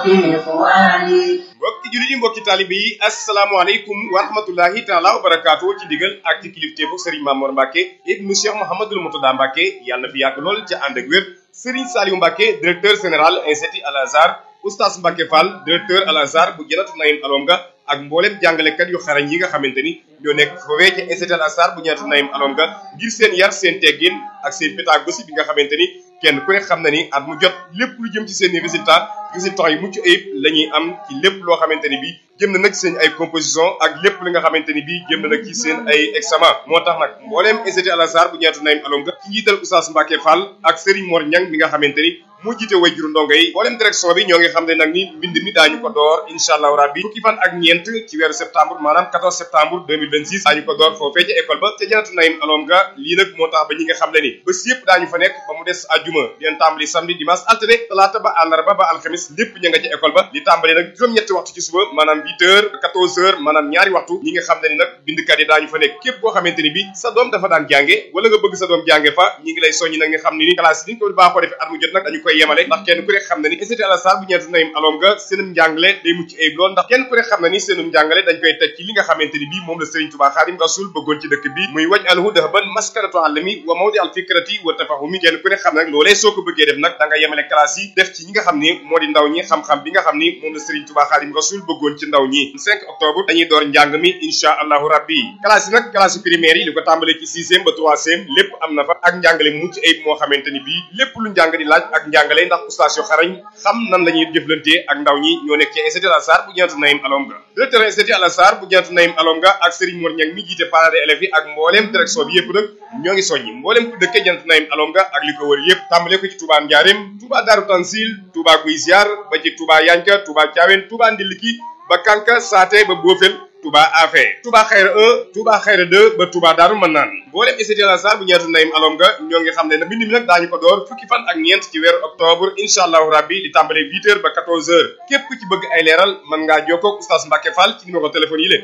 إخواني mbokki jullit yi mbokki taalibe yi asalaamaaleykum wa rahmatullahi taala wa barakaatu ci digal ak ci kilifteefu Serigne Mamour Mbacke ibnu Cheikh Mouhamadul Moutada Mbacke yàlla na fi yàgg lool ca ànd ak wér Serigne Saliou Mbacke directeur général institut Al Azhar oustaz Mbacke Fall directeur Al Azhar bu Janatu Naïm Alonga ak mboolem jàngalekat yu xarañ yi nga xamante ni ñoo nekk foofee ca institut Al Azhar bu Janatu Naïm Alonga ngir seen yar seen teggin ak seen pédagogie bi nga xamante ni kenn ku ne xam na ni at mu jot lépp lu jëm ci seen i résultat résultats yu mucc ayib la ñuy am ci lépp loo xamante ni bii jëm na nag seen ay composition ak lépp li nga xamante ni bii jëm na nag ci seen ay examen moo tax nag mbooleem institut Al Azhar bu ñeetu Naïm Alonga ci njiital Oustaz Mbacke Fall ak Serigne Mor Niang mi nga xamante ni moo jiite way juru ndongo yi mbooleem direction bi ñoo ngi xam ne nag ni mbind mi daañu ko door incha allahu rabbi fukki fan ak ñeent ci weeru septembre maanaam 14 septembre 2026 daañu ko door foofee ca école ba ca janatu Naïm Alonga lii nag moo tax ba ñi nga xam ne ni bés yëpp daañu fa nekk ba mu des àjjuma dinañ tàmbali samedi dimanche altine talaata ba àllarba ba alxamis lépp ña nga ca école ba li tàmbali nag juróom-ñetti waxtu ci suba maanaam 8 heures 14 heures maanaam ñaari waxtu ñi nga xam ne ni nag bindkat yi daañu fa nekk képp koo xamante ni bi sa doom dafa daan jànge wala nga bëgg sa doom jànge fa ñi ngi lay soññi nag nga xam ne ni classe yi ni ko baaxoo defee at mu jot nag dañu koy yemale ndax kenn ku ne xam na ni institut Al Azhar bu ñeetu Naïm Alonga seenum njàngale day mucc ayib lool ndax kenn ku ne xam na ni seenum njàngale dañ koy teg ci li nga xamante ni bii moom la Serigne Touba Xaadim Rasul bëggoon ci dëkk bi muy waj alhu dahaban maskanatu alami wa mawdi al fikrati wa tafahumi kenn ku ne xam nag loolee soo ko bëggee def nag da nga yemale classe yi def ci ñi nga xam ni moo di ndaw ñi xam-xam bi nga xam ni moom la Serigne Touba Xaadim Rasul bëggoon ci ndaw ñi 5 octobre dañuy door njàng mi insha allahu rabbi classe yi nag classe primaire yi li ko tàmbalee ci sixième ba troisième lépp am na fa ak njàngale mucc ayib moo xamante ni bii lépp lu njàng di laaj ak njàngale ndax oustaz yu xarañ xam nan la ñuy jëflantee ak ndaw ñi ñoo nekk ci institut Al Azhar bu Janatu Naïm Alonga directeur institut Al Azhar bu Janatu Naïm Alonga ak Serigne Mor Niang mi jiite parents d'élèves yi ak mbooleem direction bi yëpp nag ñoo ngi soññi mbooleem ku dëkkee Janatu Naïm Alonga ak li ko wër yëpp tàmbale ko ci Touba Ndiarème Touba Darou Tansil Touba Guy Ziar ba ci Touba Yanka Touba Thiawène Touba Ndiliki ba Kanka Saate ba Bofel Touba Afé Touba Xayra 1 Touba Xayra 2 ba Touba Daaru Manaan mboolem institut Al Azhar bu ñeetu Naïm Alonga ñoo ngi xam ne nag mbind mi nag daañu ko door fukki fan ak ñeent ci weeru octobre incha allahu rabbi di tàmbale 8 heures ba 14 heures képp ku ci bëgg ay leeral mën ngaa jokkoo ak oustaz Mbacke Fall ci numéro téléphone yi la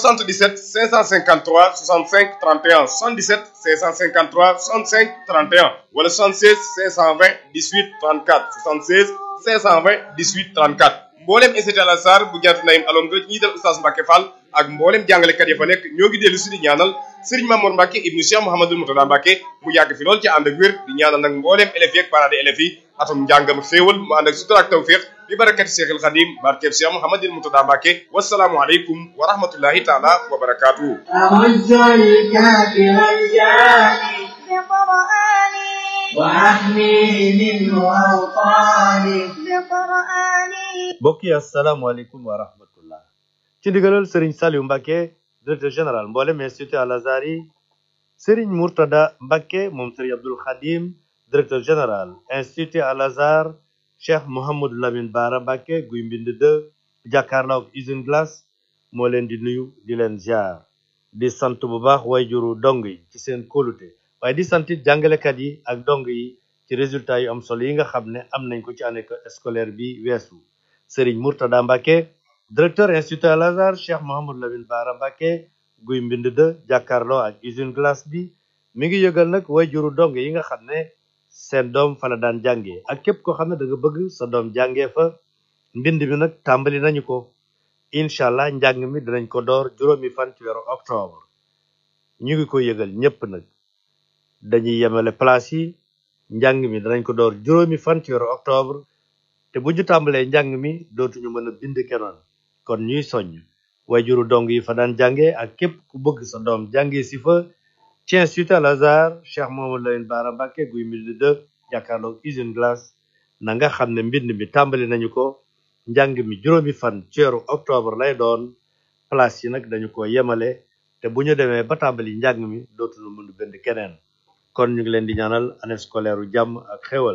77 553 65 31 77 553 65 31 wala 76 520 18 34 76 520 18 34 mboolem institut Al Azhar bu ñeetu Naïm Alonga ñi dal oustaz Mbacke Fall ak mboolem jàngalekat ya fa nekk ñoo ngi dellu si di ñaanal Serigne Mamour Mbacke ibnu Cheikh Mouhamadul Moutada Mbacke mu yàgg fi lool ci ànd ak wér di ñaanal nag mboolem élèves yi ak parents d'élèves yi atum njàngam xéewal mu ànd ak sutura ak tawfiq bi barakati Cheikhul Khadim barkeb Cheikh Mouhamadul Moutada Mbacke wasalaamu aleykum wa rahmatullahi taala wa barakatuhu أمج الكافر الجاني بقرآني وأحمي منه أوطاني بقرآني mbokk yi asalaamaaleykum wa rahmatullah ci ndigalal Serigne Saliou Mbacke directeur général mboolem institut Al Azhar yi Serigne Mourtada Mbacke moom Serigne Abdoul Khadim directeur général institut Al Azhar Cheikh Mouhamadou Lamine Bara Mbacke guy mbind de jàkkaarloo ak usine glace moo leen di nuyu di leen ziar di sant bu baax wayjuru dong yi ci seen kóolute waaye di sant it jàngalekat yi ak dong yi ci résultat yu am solo yi nga xam ne am nañ ko ci année scolaire bi weesu Serigne Mourtada Mbacke directeur institut Al Azhar Cheikh Mouhamadou Lamine Bara Mbacke guy mbind de jàkkaarloo ak usine glace bi mi ngi yëgal nag wayjuru dong yi nga xam ne seen doom fa la daan jàngee ak képp koo xam ne da nga bëgg sa doom jàngee fa mbind mi nag tàmbali nañu ko incha allah njàng mi dinañ ko door juróomi fan ci weeru octobre ñu ngi ko yëgal ñépp nag dañuy yemale place yi njàng mi danañ ko door juróomi fan ci weeru octobre te bu ñu tàmbalee njàng mi dootuñu mën a bind kenoon kon ñuy soññ wayjuru dong yi fa daan jànge ak képp ku bëgg sa doom jànge si fa ci institut Al Azhar Cheikh Mouhamadou Lamine Bara Mbacke guy mbind de jàkkaarloog usine glace na nga xam ne mbind mi tàmbali nañu ko njàng mi juróomi fan ci weeru octobre lay doon place yi nag dañu ko yemale te bu ñu demee ba tàmbali njàng mi dootuñu mën a bind keneen kon ñu ngi leen di ñaanal année scolaire u jàmm ak xéwal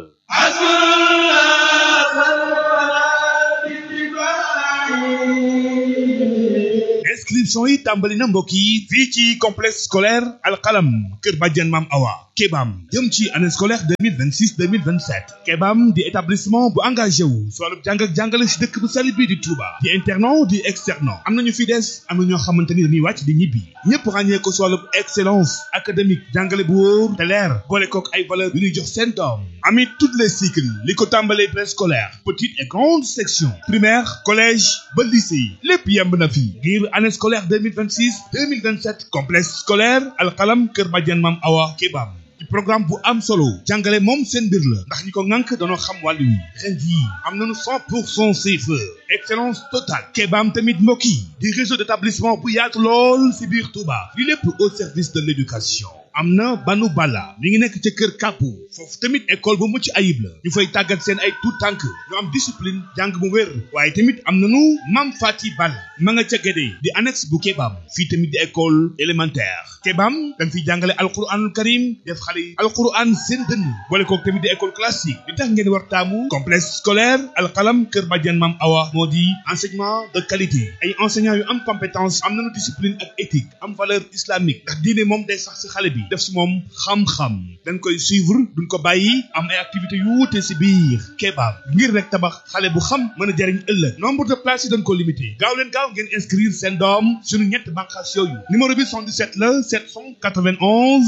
inscription yi tàmbali na mbokk yi fii ci complexe scolaire alxalam kër bàjjen maam awa Kebam jëm ci année scolaire 2026 2027 Kebam di établissement bu engagé wu si wàllu jàng ak jàngale si dëkk bu sell bii di Touba di internat di externat am nañu fi des am na ñoo xamante ni dañuy wàcc di ñibbi ñëpp ràññee ko si wàllu excellence académique jàngale bu wóor te leer boole kook ay valeur yu ñuy jox seen doom amit toutes les cycles li ko tàmbalee préscolaire petite et grande section primaire collège ba lycée lépp yemb na fi ngir année scolaire 2026 2027 complexe scolaire alxalam Kër Badiane Mam Awa Kebam ci programme bu am solo jàngale moom seen mbir la ndax ñi ko ŋànk danoo xam wàllu wi ren jii am nañu 100 pour cent CFE excellence totale Kebam tamit mbokk yi di réseau d'établissement bu yaatu lool si biir Touba li lépp au service de l'éducation am na banu bala mi ngi nekk ca kër kàppu foofu tamit école bu mucc ayib la ñu fay tàggat seen ay tout tànk ñu am discipline jàng bu wér waaye tamit am nañu mam fati balla ma nga ca gédé di annexe bu Kebam fii tamit di école élémentaire Kebam dañ fiy jàngale alquranul karim def xale yi alquran seen dënn boole kook tamit di école classique li tax ngeen war taamu complexe scolaire alxalam kër Badiane mam awa moo di enseignement de qualité ay enseignants yu am compétence am nañu discipline ak éthique am valeur islamique ndax diine moom day sax si xale bi def si moom xam-xam dañ koy suivre duñ ko bàyyi am ay activités yu wuute si biir Kebam ngir rek tabax xale bu xam mën a jariñ ëllëg nombre de places yi dañ ko limité gaaw leen gaaw ngeen inscrire seen doom suñu ñett bànqaas yooyu numéro bi 77 la 791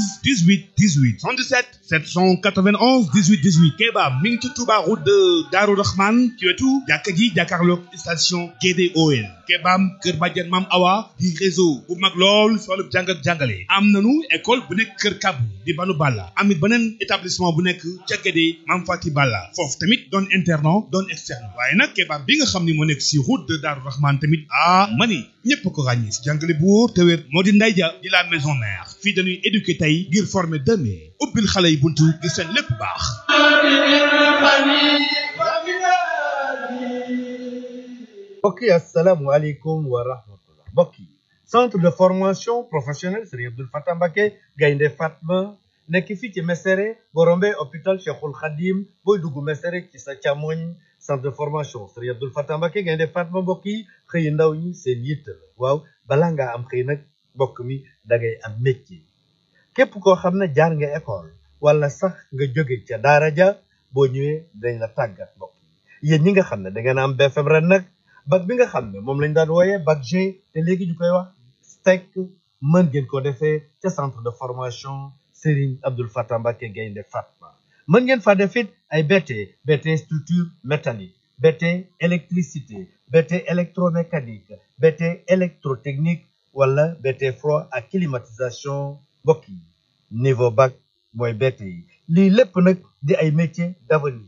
18 18 77 791 18 18 Kebam mi ngi ci Touba route de Darou Rahman ci wetu jàkka ji jàkkaarloog station GDOL Kebam Kër Badiane Mam Awa di réseau bu mag lool si wàllu jàng ak jàngale am nanu école bu nekk Kër Kabu di Banu Balla amit beneen établissement bu nekk ca Guédé Mam Fati Balla foofu tamit doon internat doon externe waaye nag Kebam bi nga xam ni moo nekk si route de Darou Rahman tamit ah mani ñëpp ko ràññee si jàngale bu wóor te wér moo di nday ja di la maison mère fii dañuy éduquer tey ngir former demain ubbil xale yi buntu ngir seen lépp baax mbokk yi asalaamualeykum wa rahmatullah mbokk yi centre de formation professionnelle Serigne Abdoul Fatah Mbacké Gaynde Fatma nekk fii ci Mesere boo rombee hôpital Cheikhul Khadim booy dugg Mesere ci sa càmmoñ centre de formation Serigne Abdoul Fatah Mbacké Gaynde Fatma mbokk yi xëy ndaw ñi seen yitt la waaw balaa ngaa am xëy nag mbokk mi da ngay am métier képp koo xam ne jaar nga école wala sax nga jóge ca daara ja boo ñëwee dañ la tàggat mbokk yi yéen ñi nga xam ne da ngeen am BFM ren nag bac bi nga xam ne moom lañ daan wooyee bac G te léegi ñu koy wax STEC mën ngeen ko defee ca centre de formation Serigne Abdoul Fatah Mbacké Gaynde Fatma mën ngeen fa def it ay BT BT structure métallique BT électricité BT électromécanique BT électrotechnique wala BT froid ak climatisation mbokk yi niveau bac mooy BT yi lii lépp nag di ay métiers d'avenir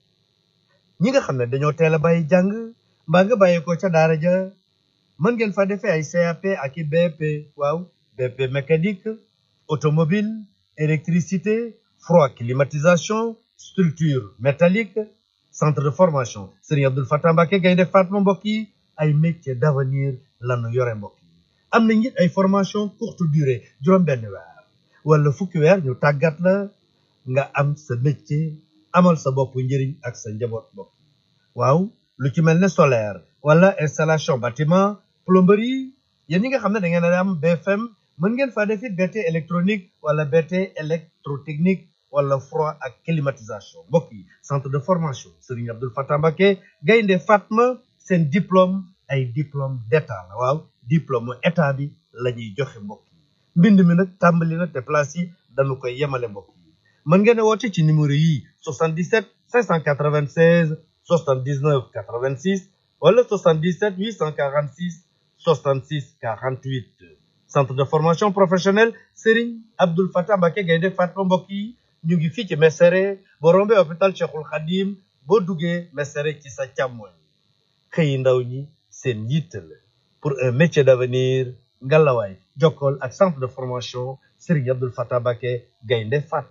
ñi nga xam ne dañoo teel a bàyyi jàng mbaa nga bàyyi ko ca daara ja mën ngeen fa defee ay CAP ak i BP waaw BP mécanique automobile électricité froid climatisation structure métallique centre de formation Serigne Abdoul Fatah Mbacké Gaynde Fatma mbokk yi ay métiers d'avenir lanu yore mbokk yi am nañ it ay formation courte durée juróom-benn weer wala fukki weer ñu tàggat la nga am sa métier amal sa bopp njëriñ ak sa njaboot bopp waaw lu ci mel ne solaire wala installation bâtiment plomberie yéen ñi nga xam ne da ngeen a am BFM mën ngeen faa def it BT électronique wala BT électrotechnique wala froid ak climatisation mbokk yi centre de formation Serigne Abdoul Fatah Mbacké Gaynde Fatma seen diplôme ay diplôme d'état la waaw diplôme état bi la ñuy joxe mbokk yi mbind mi nag tàmbali na te place yi dañu koy yemale mbokk yi mën ngeen a woote ci numéro yi 77 596 79 86 wala 77 846 66 48 centre de formation professionnelle Serigne Abdoul Fatah Mbacké Gaynde Fatma mbokk yi ñu ngi fii ci Mesere boo rombee hôpital Cheikhul Khadim boo duggee Mesere ci sa càmmoñ xëyi ndaw ñi seen yitte la pour un métier d'avenir ngalawaay jokkool ak centre de formation Serigne Abdoul Fatah Mbacké Gaynde Fatma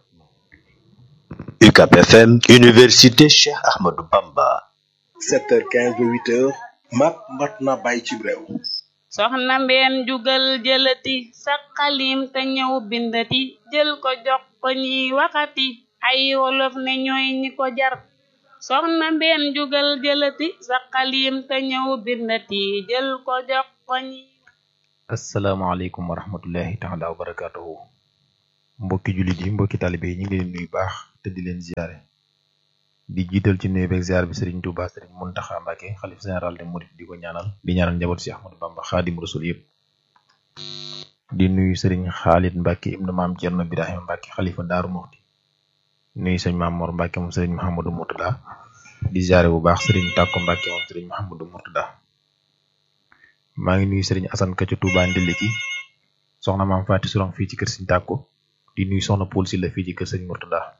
UCAP FM Université Cheikh Ahmadou Bamba 7h15 ba 8h mat mat na bàyyi ci réew soxna mbeen jugal jëlati sa xalim te ñëw bindati jël ko jox ko ñiy waxati ay wolof ne ñooy ñi ko jar soxna mbeen jugal jëlati sa xalim te ñëw bindati jël ko jox ko ñi asalaamaaleykum wa rahmatullahi taala wa barakatuhu mbokki jullit yi mbokki talibe yi ñu ngi leen nuyu baax te di leen ziare di jiital ci nuyu beeg ziar bi Serigne Touba Serigne Mountakha Mbacké xalif général de Mouride di ko ñaanal di ñaanal njaboot si Ahmadou Bamba Xaadim Rasul yëpp di nuyu Serigne Khalid Mbacké ibnu maam Thierno Birahim Mbacké xalifa Daaru Muxti nuyu sëñ Maam Mor Mbacké moom Serigne Mouhamadou Mourtada di ziare bu baax Serigne Takko Mbacké moom Serigne Mouhamadou Mourtada maa ngi nuyu Serigne Assane Ka ca Touba Ndiliki soxna maam Faati Surang fii ci kër Serigne Takko di nuyu soxna Poul si la fii ci kër Serigne Mourtada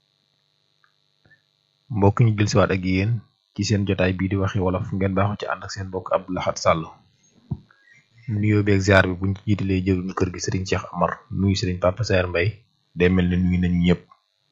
mbokk ñu jël siwaat ak yéen ci seen jotaay bii di waxi wolof ngeen baaxu ci ànd ak seen mbokk Abdou Lahad Sall nuyoo beeg ziar bi buñ ci jiitalee jëruñu kër gi Serigne Cheikh Amar nuyu Serigne Papa Saer Mbaye day mel ne nuyu nañu ñëpp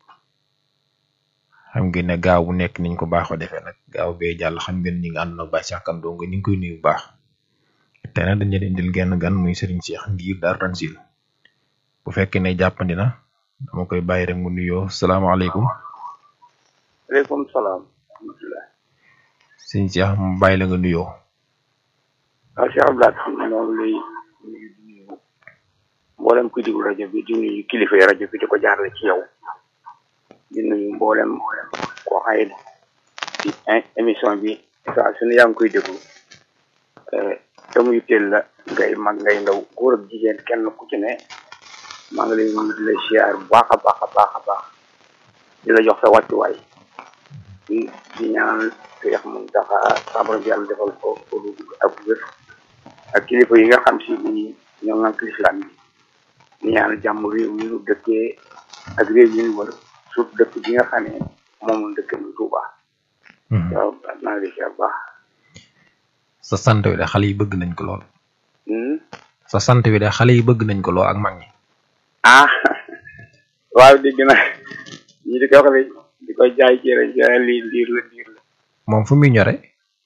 xam ngeen ne gaaw bu nekk niñ ko baaxoo defee nag gaaw bee jàll xam ngeen ñi ngi ànd nag Baye Cheikh Kane dong ñu ngi koy nuyu bu baax te nag dañu leen indil genn gan muy Serigne Cheikh ngir Darou Tanzil bu fekkee ne jàppandi na dama koy bàyyi rek mu nuyoo salaamaaleykum. aleykum salaam rahmatulah. sëñ Cheikh mu bàyyi la nga nuyoo. waaw Cheikh Abdoulaye xam ne moom lay nuyu di nuyu mboolem kuy déglu rajo bi di nuyu kilifa yi rajo bi di ko jaarale ci yow di nuyu mboolem koo xaye ci émission bi saa su ne yaa ngi koy déglu te muy teel la ngay mag ngay ndaw góor ak jigéen kenn ku ci ne maa ngi lay nuyu di la siyaar bu baax a baax a baax a baax di la jox sa wàccuwaay di di ñaanal Seex Muntaxa sabar bi yàlla defal ko ko ak wér ak kilifa yi nga xam si ni ñoo ngànk lislaam bi di ñaanal jàmm réew mi ñu dëkkee ak réew yi ñu wër surtout dëkk bi nga xam ne moom la dëkk mu Tuuba waaw maa ngi lay siyaar baax sa sant wi de xale yi bëgg nañ ko lool. Hmm? sa sant wi de xale yi bëgg nañ ko lool ak mag ñi. ah waaw dégg na ñi di ko wax di ko jaay ci rajo lii ndiir la ndiir la moom fu muy ñore.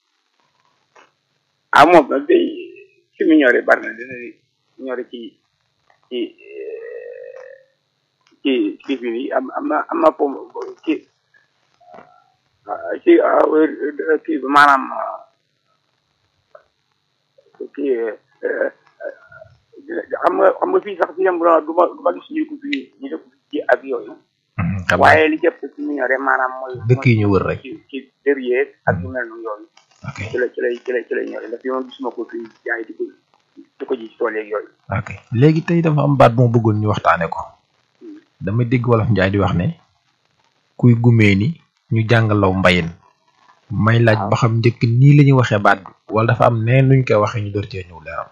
ah moom nag day fi mu ñore bari na dina ñore ci ci ci ci bi nii am am na am na pom ci ci kii bi maanaam kii xam nga xam nga fii sax fi yem du ma du ma gis ñu ko fii ñu def ci ak yooyu xam waaye li jëpp ci mu ñore maanaam mooy dëkk yi ñu wër rek. ci ci derrière ak yu mel noonu yooyu ok ci la ci lay ci lay ci lay ñore ndax yoon gisuma ko fii jaay di ko di ko ji ci tool yeeg yooyu ok léegi tey dafa am baat bu ma bëggoon ñu waxtaane ko dama dégg wolof njaay di wax ne kuy gumee ni ñu jàngalaw mbayin may laaj ba xam njëkk nii la ñuy waxee baat bi wala dafa am neen nuñ koy waxee ñu door cee ñëw leeral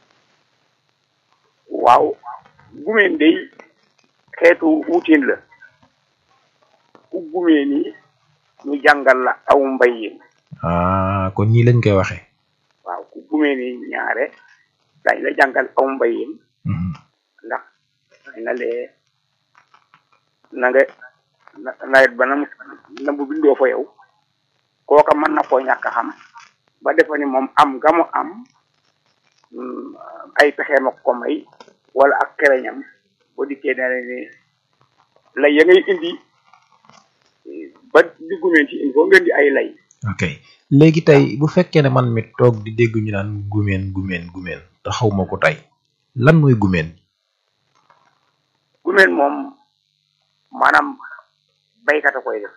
waaw gumeen day xeetu wutiin la ku gumee ni ñu jàngal la aw mbayin ah kon nii lañ koy waxee waaw ku gumee ni ñaare dañ la jàngal aw mbayin ndax na lee na nga na- nawet ba na mu na mu bindoo fa yow kooka mën na koo ñàkk a xam ba defa ni moom am nga mu am mm, ay pexeem ak ko may wala ak kereñam boo dikkee dana ni lay ya ngay indi eh, ba di gumeen ci il faut ngeen di ay lay ok léegi tey bu fekkee ne man mi toog di dégg ñu naan gumeen gumeen gumeen te xaw ma ko tey lan mooy gumeen gumeen moom maanaam baykat a koy def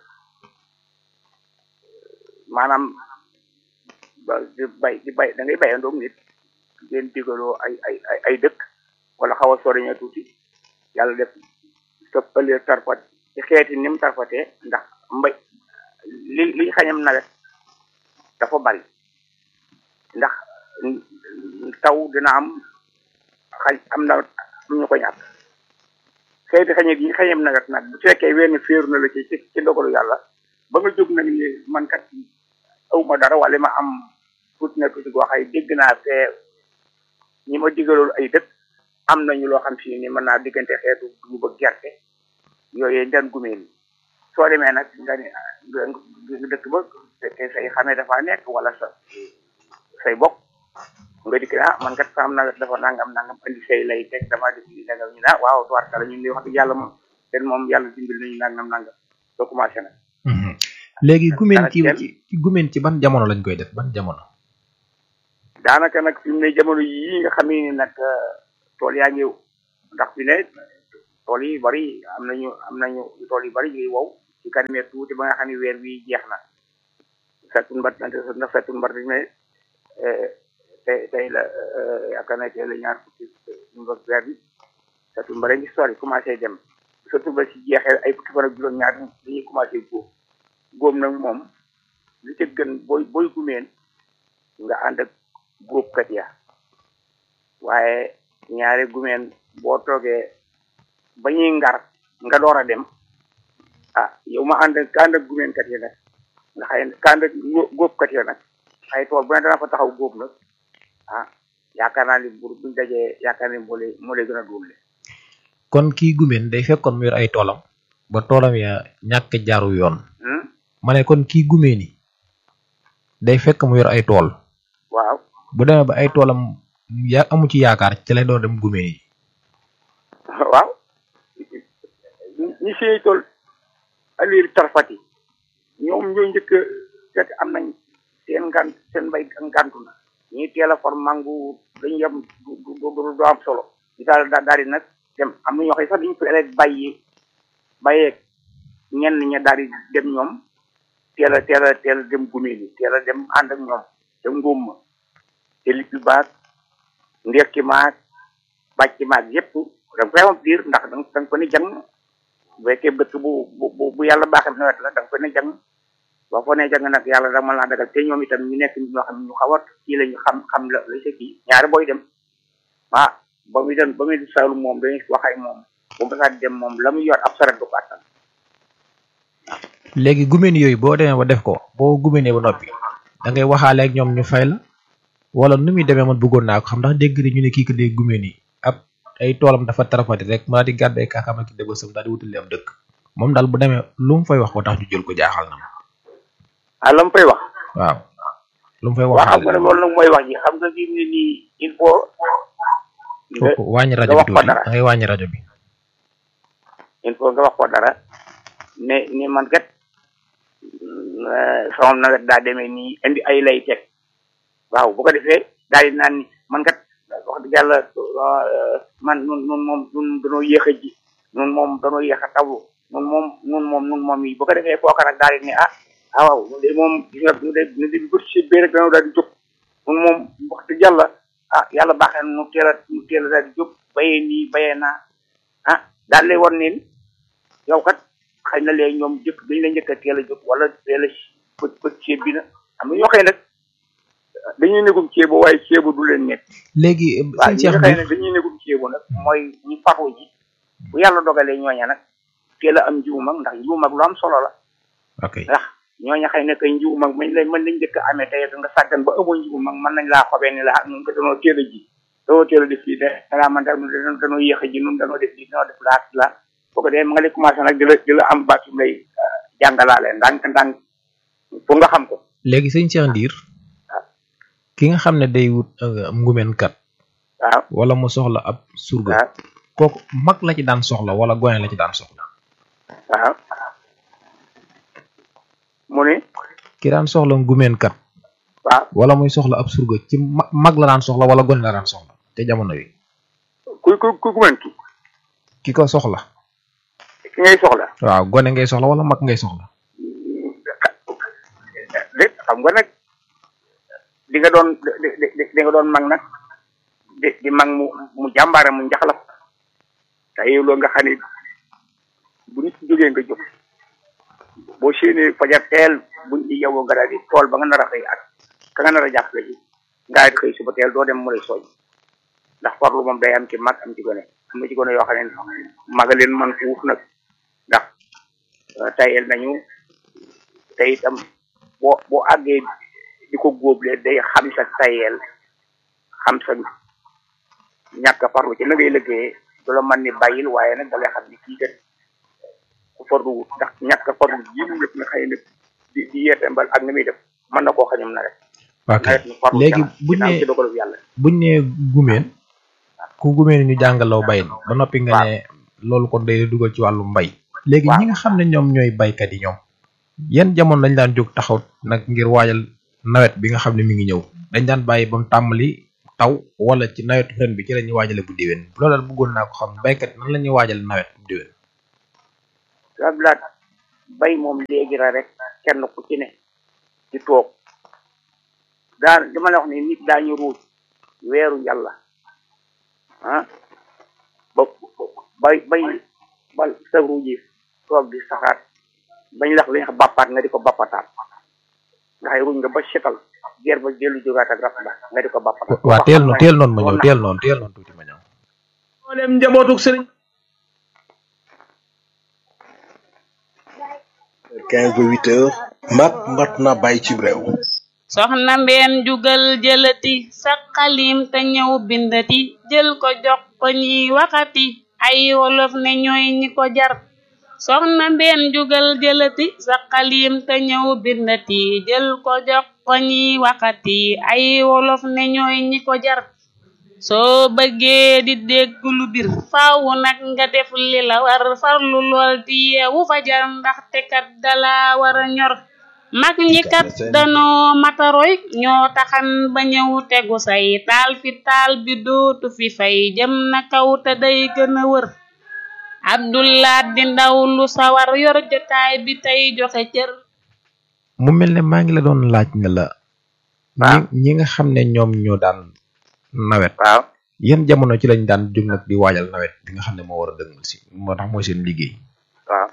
maanaam ba di bay di bay da ngay bayandoog nit ngeen digaloo ay ay ay ay dëkk wala xaw a soriña tuuti yàlla def sa pële tarfat ci xeeti ni mu tarfatee ndax mbay li li xañam nawet dafa bari ndax taw dina am xañ am na am ñu ko ñàkk xeeti xañe gi xañam nawet nag bu fekkee wenn féeru na la ci ci ci ndogalu yàlla ba nga jóg nag ni man kat aw ma dara wala ma am tuuti na tuuti goo xay dégg naa fee ñi ma digaloon ay dëkk am nañu loo xam si ni mën naa diggante xeetu dugub ak gerte yooyu ndan gumeen soo demee nag nga ni nga nga dëkk ba fekkee say xamee dafa nekk wala sa say bokk nga dikk ah man kat sa am na dafa nangam nangam andi say lay teg dama def li nangam ñu ne ah waaw tuwaat kala ñun di wax dëgg yàlla moom ten moom yàlla dimbil nañu nangam nangam soo commencé nag léegi gumeen dana ci dem. ci ci gumeen ci ban jamono lañ koy def ban jamono daanaka nag fi mu ne jamono yii nga xam ni nag tool yaa ngi ndax fi ne tool yi bari am nañu am nañu tool yu bari yuy wow ci kanamee tuuti ba nga xam ne weer wi jeex na fekkul mbat ndax fekkul mbat bi mais tey tey la yaakaar naa tey la ñaar fukki mbak weer bi fekkul mbat ngi sori commencé dem surtout ba ci jeexee ay fukki fan ak juróom ñaar dañuy commencé góob góob nag moom li ca gën booy booy gumeen nga ànd ak góobkat ya waaye ñaari gumeen boo toogee ba ñuy ngar nga door a dem ah yow ma ànd ak ànd ak gumeenkat yi nag nga xëy ka ànd ak góobkat ya nag ay tool bu ne dana fa taxaw góob nag ah yaakaar naa ni bu buñ dajee yaakaar ni moo lay moo lay gën a dóole kon kii gumeen day fekkoon mu yor ay toolam ba toolam ya ñàkk jaaru yoon ma ne kon kii gumeen yi day fekk mu yor ay tool waaw bu demee ba ay toolam ya amu ci yaakaar ci lay doon dem gumeen yi waaw ñi sey tool alir tarfati ñoom ñoo njëkk fekk am nañ seen ngan seen mbay ngantu na ñi teel a for mangu dañu yem du du du am solo di daal daal di nag dem am na ñoo xam sax dañu fi rek bàyyi bàyyeeg ñenn ña daal di dem ñoom teel a teel a teel a dem gumeen yi teel a dem ànd ak ñoom te ngóom ma te lippi baag ndekki maag bàcc maag yépp da nga koy am diir ndax da nga ko ni jàng bu fekkee bëtt bu bu bu yàlla baaxee nawet la da nga ko ni jàng boo ko nee jàng nag yàlla da mën laa dagal te ñoom itam ñu nekk ñoo xam ñu xaw a kii la ñu xam xam la la sa kii ñaari booy dem ah ba muy dem ba muy saalu moom dañuy wax ak moom bu mu saa dem moom la muy yor ab saret du ko attan léegi gumeen yooyu boo demee ba def ko boo gumeenee ba noppi da ngay waxaale ak ñoom ñu fay la wala nu muy demee man bëggoon naa ko xam ndax dégg ñu ne kii ko dee gumeen yi ab ay toolam dafa tarafati rek maa di gàddu ay kaakaam ak dégosam daal di wutali am dëkk moom daal bu demee lu mu fay wax ba tax ñu jël ko jaaxal na ma ah la mu fay wax waaw lu mu fay waaw xam nga ne loolu nag mooy wax ji xam nga fi mu ne nii il faut wàññi rajo bi tuuti da ngay wàññi rajo bi il faut nga wax ko dara ne ni man kat sama nawet daa demee nii indi ay lay teg waaw bu ko defee daal di naan ni man kat wax dëgg yàlla man nun nun moom nun danoo yéex a ji nun moom danoo yéex a tawlu nun moom nun moom nun moom yi bu ko defee kooka nag daal di ne ah ah waaw ñun de moom gis nga ñu de ñu de bët si bee rek danoo daal di jóg nun moom wax dëgg yàlla ah yàlla baaxee nu teel a nu teel a daal di jóg bayee nii bayee naa ah daal lay war niin yow kat xëy na léegi ñoom jëkk dañ la njëkk a teel a jóg wala teel a pët pët ceeb bi na am na ñoo xëy nag dañuy négum ceebo waaye ceebo du leen nekk léegi waaw sëñ ñi Cheikh nga xëy bi nag dañuy négum ceebo nag mooy ñu faru ji bu yàlla dogalee ñooña nag teel a am njiw mag ndax njiw mag lu am solo la ok ndax ñooña xëy na kay njiw mag mañ lay mën lañ njëkk a amee tey nga sàggan ba amoo njiw mag mën nañ laa xobee ni la ah nun ko danoo teel a ji danoo teel a def lii de danaa man daal danoo danoo yéex a ji nun danoo def lii danoo def laa la boo ko dee ma nga lay commencé nag di la di la am baatu lay jàngalaale ndànk ndànk pour nga xam ko léegi sëñ Cheikh Ndiir ki nga xam ne day wut euh, ngumeen kat waaw wala mu soxla ab surga kooku mag la ci daan soxla wala gone la ci daan soxla waaw mu ne ki daan soxla ngumeen kat waaw wala muy soxla ab surga ci ma- mag la daan soxla wala gone la daan soxla te jamono yi kuy kuy kuy gumen ki ki ko soxla ki ngay soxla waaw gone ngay soxla wala mag ngay soxla déet xam nga nag di nga doon di di di nga doon mag nag di di mag mu mu jàmbaare mu njaxlaf te yow loolu nga xam ne bu nit jógee nga jóg boo séenee fajar teel buñ ci yewoo nga daal di tool ba nga nar a xëy ak ka nga nar a jàppale ji nga di xëy suba teel doo dem mu lay soñ ndax farlu moom day am ci mag am ci gone am na ci gone yoo xam ne maga leen man fuuf nag ndax tayel nañu te itam boo boo àggee di ko góoblee day xam sa tayel xam sa ñàkk a farlu ci na ngay liggéeyee du la mën ni bàyyil waaye nag da lay xam ni kii kat ku farlu wut ndax ñàkk a farlu ji mu def nga xëy na di di yeete mbal ak ni muy def mën na koo xañum na rek ok nawet mi farlu léegi ca buñ ginnaaw ne ci dogalu yàlla buñ ne gumeen ku gumeen ñu jàngaloo bay ba noppi nga ne loolu kon day dugal ci wàllu mbay léegi ñi nga xam ne ñoom ñooy baykat yi ñoom yan jamono lañ daan jóg taxaw nag ngir waajal nawet bi nga xam ne mi ngi ñëw dañ daan bàyyi ba mu tàmbali taw wala ci nawetu ren bi ci la ñuy waajale bu déwén loolu daal bëggoon naa ko xam baykat nan la ñuy waajale nawet bu déwén sablaat bay moom léegi la rek kenn ku ci ne di toog daa dama la wax ni nit daañu ruuj weeru yàlla ah ba bay bay bal sa ruuji toog di saxaat bañ lax li nga bàppaat nga di ko bàppataat ndax ruuj nga ba setal geer ba dellu jógaat ak raf ba nga di ko bàppataat waa teel noonu teel noonu ma ñëw teel noonu teel noonu tuuti ma ñëw mboolem njabootuk sëriñ 15 ba 8 heures mat mat na bàyyi ci réew soxna mbeen jugal jëlati sa xalim te ñëw bindati jël ko jox ko ñiy waxati ay wolof ne ñooy ñi ko jar soxna mbeen jugal jëlati sa xalim te ñëw bindati jël ko jox ko ñiy waxati ay wolof ne ñooy ñi ko jar soo bëggee di dégg lu bir faaw nag nga def li la war farlu lool di yeewu fajar ndaxte kat dala war a ñor mag ñi kat danoo mataroy ñoo taxan ba ñëw tegu say taal fi taal bi dootu fi fay jëm na kaw te day gën a wër abdullah di ndaw lu sawar yor jotaay bi tey joxe cër mu mel ne maa ngi la doon laaj ne la ñi ñi nga xam ne ñoom ñoo daan nawet waaw yan jamono ci lañ daan jóg nag di waajal nawet bi nga xam ne moo war a dëgmal si moo tax mooy seen liggéey waaw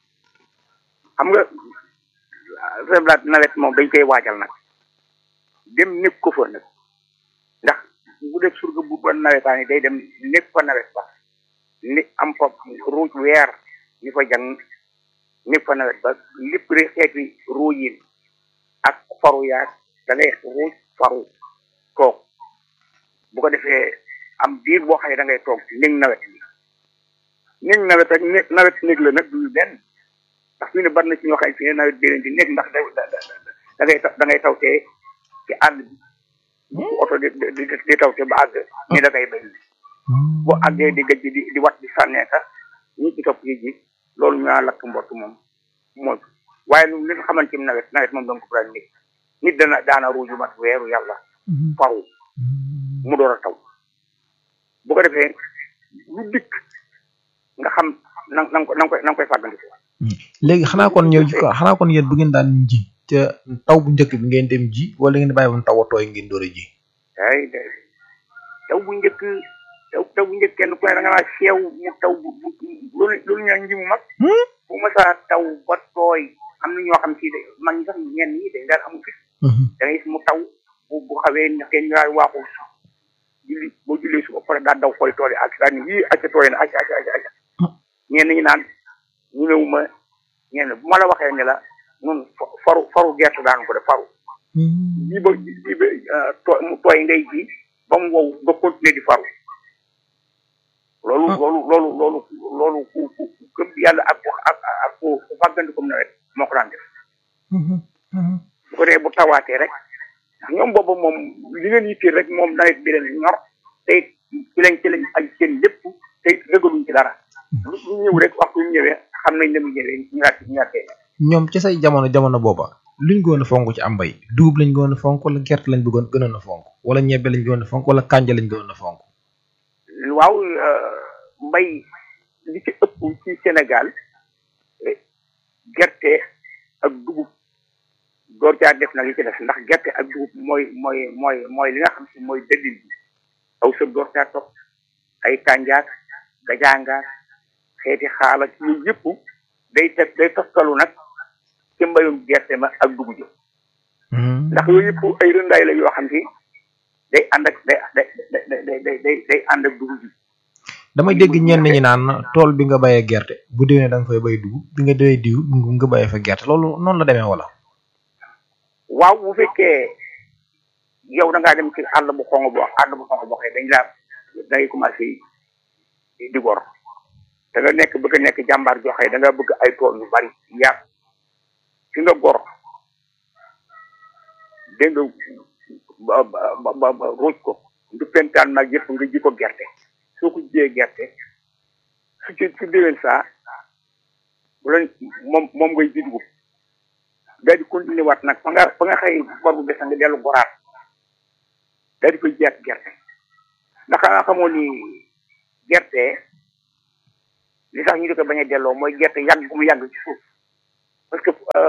xam nga reblaat nawet moom dañ koy waajal nag dem nekk ko fa nag ndax bu def surga bu ba nawetaani day dem nekk fa nawet ba ni am fa ruuj weer ni fa jàng nekk fa nawet ba lépp rek xeeti ruuyin ak faru yaag da ngay ruuj faru toog bu ko defee am biir boo xam ne da ngay toog néeg nawet bi néeg nawet ak néeg nawet néeg la nag du benn ndax fi ne bari na ci ñoo xam ne fi ne nawet bi leen di nekk ndax da da ngay da ngay tawtee ci àll bi bu oto di di di tawte ba àgg ni da ngay bay bu àggee di gëj di di wat di sànneeka ñi ci topp yi ji loolu ñu naan lakk mbott moom mooy waaye lu li nga xamante ni nawet nawet moom da nga ko faral nit nit dana daana ruuju mat weeru yàlla faru mu door a taw bu ko defee lu dikk nga xam na na nga ko na nga koy na nga koy fàggandiku léegi xanaa kon ñëw xanaa kon yéen bu ngeen daan ji ca taw bu njëkk bi ngeen dem ji wala ngeen bàyyi woon taw a tooy ngeen door a ji ay de taw bu njëkk taw taw bu njëkk kenn ku ne da nga naa seew mu taw bu bu loolu loolu ñu nji mu mag bu ma saa taw ba tooy am na ñoo xam si de mag ñi sax ñenn ñi dañ daan amu fit da ngay gis mu taw bu bu xawee ñaxee ñu daal waaxu julli boo jullee su ba pare daal daw xooli tool yi ak daal ni yii acca tooy na acca acca acca acca ñenn ñi naan ñu néew ma ñenn bu ma la waxee ne la nun faru faru gerte daan ko def faru bii ba bii ba tooy mu tooy ngay ji ba mu wow nga continuer di faru loolu loolu loolu loolu loolu ku ku gëm yàlla ak ak ak ku ku fàggandikum nawet moo ko daan def bu ko dee bu tawaatee rek ndax ñoom boobu moom li leen yitteel rek moom nawet bi leen ñor te ci lañ ci lañ aj seen lépp te rëgaluñ ci dara lu lu ñëw rek waxtu ñu ñëwee xam nañ ne mu ñëwee ñu ñaat ñu ñaatee ñoom ci say jamono jamono booba luñ gënoon a fonk ci am mbay dugub lañ gënoon a fonk wala gerte lañ bëggoon gënoon a fonk wala ñebbe lañ gënoon a fonk wala kànja lañ gënoon a fonk waaw mbay li ci ëpp ci Sénégal gerte ak dugub door caa def nag li ci def ndax gerte ak dugub mooy mooy mooy mooy li nga xam si mooy dëllin bi aw sëb door caa topp ay kànjaak gajaangaak xeeti xaala ci yooyu yëpp day teg day toftalu nag ci mbayum gerte ma ak dugub ji ndax yooyu yëpp ay rëndaay la yoo xam si day ànd ak day day day day day day ànd ak dugub ji damay dégg ñenn ñi naan tool bi nga bayee gerte bu déwénee da nga fay bay dugub bi nga déwee diw nga bayee fa gerte loolu noonu la demee wala waaw bu fekkee yow da ngaa dem ci àll bu xong boo àll bu xong boo xëy dañ laa dangay commencé di gor da nga nekk bëgg a nekk jàmbaar joo xëy da nga bëgg ay tool yu bari yaat fi nga gor dégg nga ba ba ba ruuj ko du pentaan nag yëpp nga ji ko gerte soo ko jiyee gerte su ci su déwén saa bu la moom moom ngay ji dugub daal di continuer waat nag fa nga fa nga xëy bor bu besa nga dellu goraat daal di koy jeex gerte ndax xanaa xamoo ni gerte li tax ñu di ko bañ a delloo mooy gerte yàgg gu mu yàgg ci suuf parce que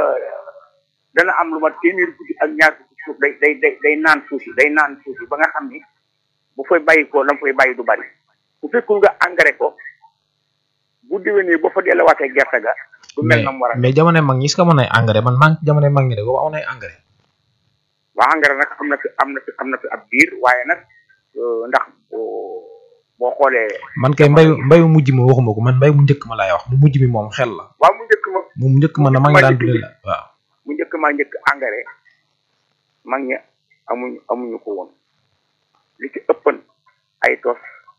dana am lu ma téeméeri guddi ak ñaar fukki suuf day day day day naan suuf si day naan suuf si ba nga xam ni bu fay bàyyi ko la mu fay bàyyi du bari bu fekkul nga engrais ko bu déwénee ba fa delluwaatee gerte ga du mel mais na mu war a mais jamono mag ñi est-ce que amoon ay engrais man maa ngi jamono mag ñi de boobu amoon ay engrais waa engrais nag am na fi am na fi am na fi ab biir waaye nag euh, ndax boo boo xoolee man kay mbayu mbayu mujj ma waxuma ko man mbay mu njëkk ma laay wax mu mujj mi moom xel la waaw mu njëkk ma mu njëkk ma na maa ngi daan dundee la waaw mu njëkk maa njëkk engrais mag ñi amuñu amuñu ko woon li ci ëppan ay tos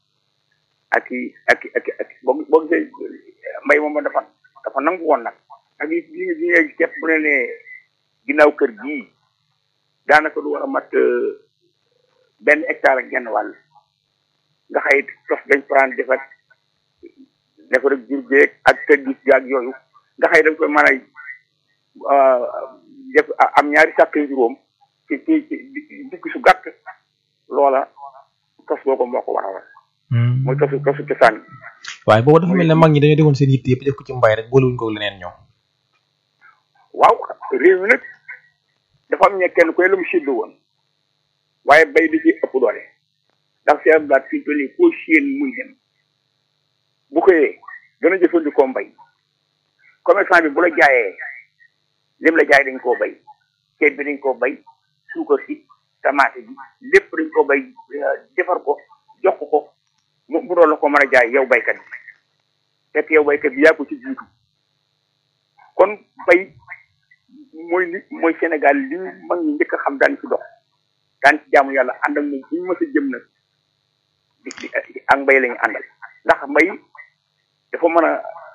ak i ak i ak i ak i boo boo gisee mbay moom dafa dafa nangu woon nag ak yi bi nga bi nga ceeb bu ne nee ginnaaw kër gii daanaka du war a mat euh, benn hectare ak genn wàll nga xëy tos dañ prendre defar defar ak jur geeg ak tëddis gaag yooyu nga xëy dañ koy mën a def am ñaari sàkk juróom ci ci ci dikk su gàtt loola tos boobu moo ko waral mooy tosu tosu cosaan bi waaye boobu dafa mel ne mag ñi dañoo defoon seen yitte yëpp def ko ci mbay rek boolewuñ ko leneen ñoom waaw réew mi nag dafa am ñe kenn koy la mu séddu woon waaye bay di ci ëpp doole ndax si am daat fii toll nii koo séen muy dem bu xëyee dana jëfandikoo mbay commerçant bi bu la jaayee lim la jaay dañ koo bay ceeb bi dañ koo bay suukar si tamaate bi lépp dañ koo bay euh, defar ko jox ko ko mu mu doon la ko mën a jaay yow baykat bi fekk yow baykat bi yaa ko ci jiitu kon bay mooy li mooy Sénégal li mag ñi njëkk a xam daan ci dox daan ci jaamu yàlla ànd ak moom fu ñu mës a jëm nag di di ak mbay la ñu àndal ndax mbay dafa mën a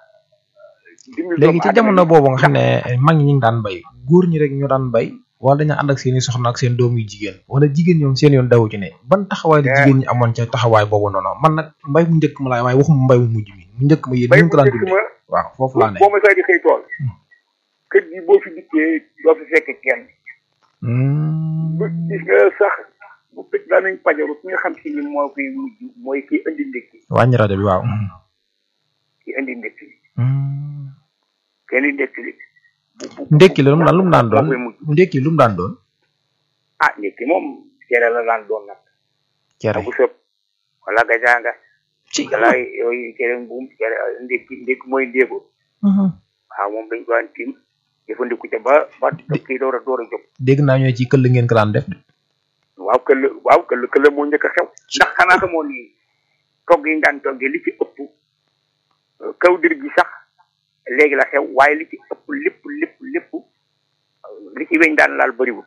dimbali léegi ci doomu jamono aadama yi. boobu nga xam ne mag ñi ñu ngi daan bay góor ñi rek ñoo daan bay wala dañu ànd ak seeni soxna ak seen doom yu jigéen wala jigéen ñoom seen yoon dawu ci ne ban taxawaay la Eh. jigéen ñi amoon ca taxawaay boobu noonu man nag mbay mu njëkk ma laay waaye waxuma mbay mu mujj mi mu njëkk ma yéen bay ñu bu ko daan njëkk dundee ma waaw foofu laa ne boo ma saa di xëy tool kër gi boo fi dikkee doo fi fekk kenn bu gis nga sax bu fekk daanañ pajaru ki nga xam si ni moo koy mujj mooy kii indi ndékki wàññi rajo bi waaw kii indi ndékki kenn ndékki li ndekki la lu mu daan lu mu daan doon moo koy mujj ndekki lu mu daan doon ah ndékki moom cere la daan doon nag cere agu sëb wala gajaanga wala yooyu cere mbuum cere ndékki ndékki mooy ndéego waaw moom dañ ko daan tiim jëfandiku ca ba ba kii door a door a jóg dégg naa ñooy ci këll ngeen ko daan def de waaw këll waaw këll këll moo njëkk a xew ndax xanaa xamoo ni togg yi ñu daan toggee li ci ëpp euh, kaw dir gi sax léegi la xew waaye li ci ëpp lépp lépp lépp euh, li ci weñ daan laal bëriwul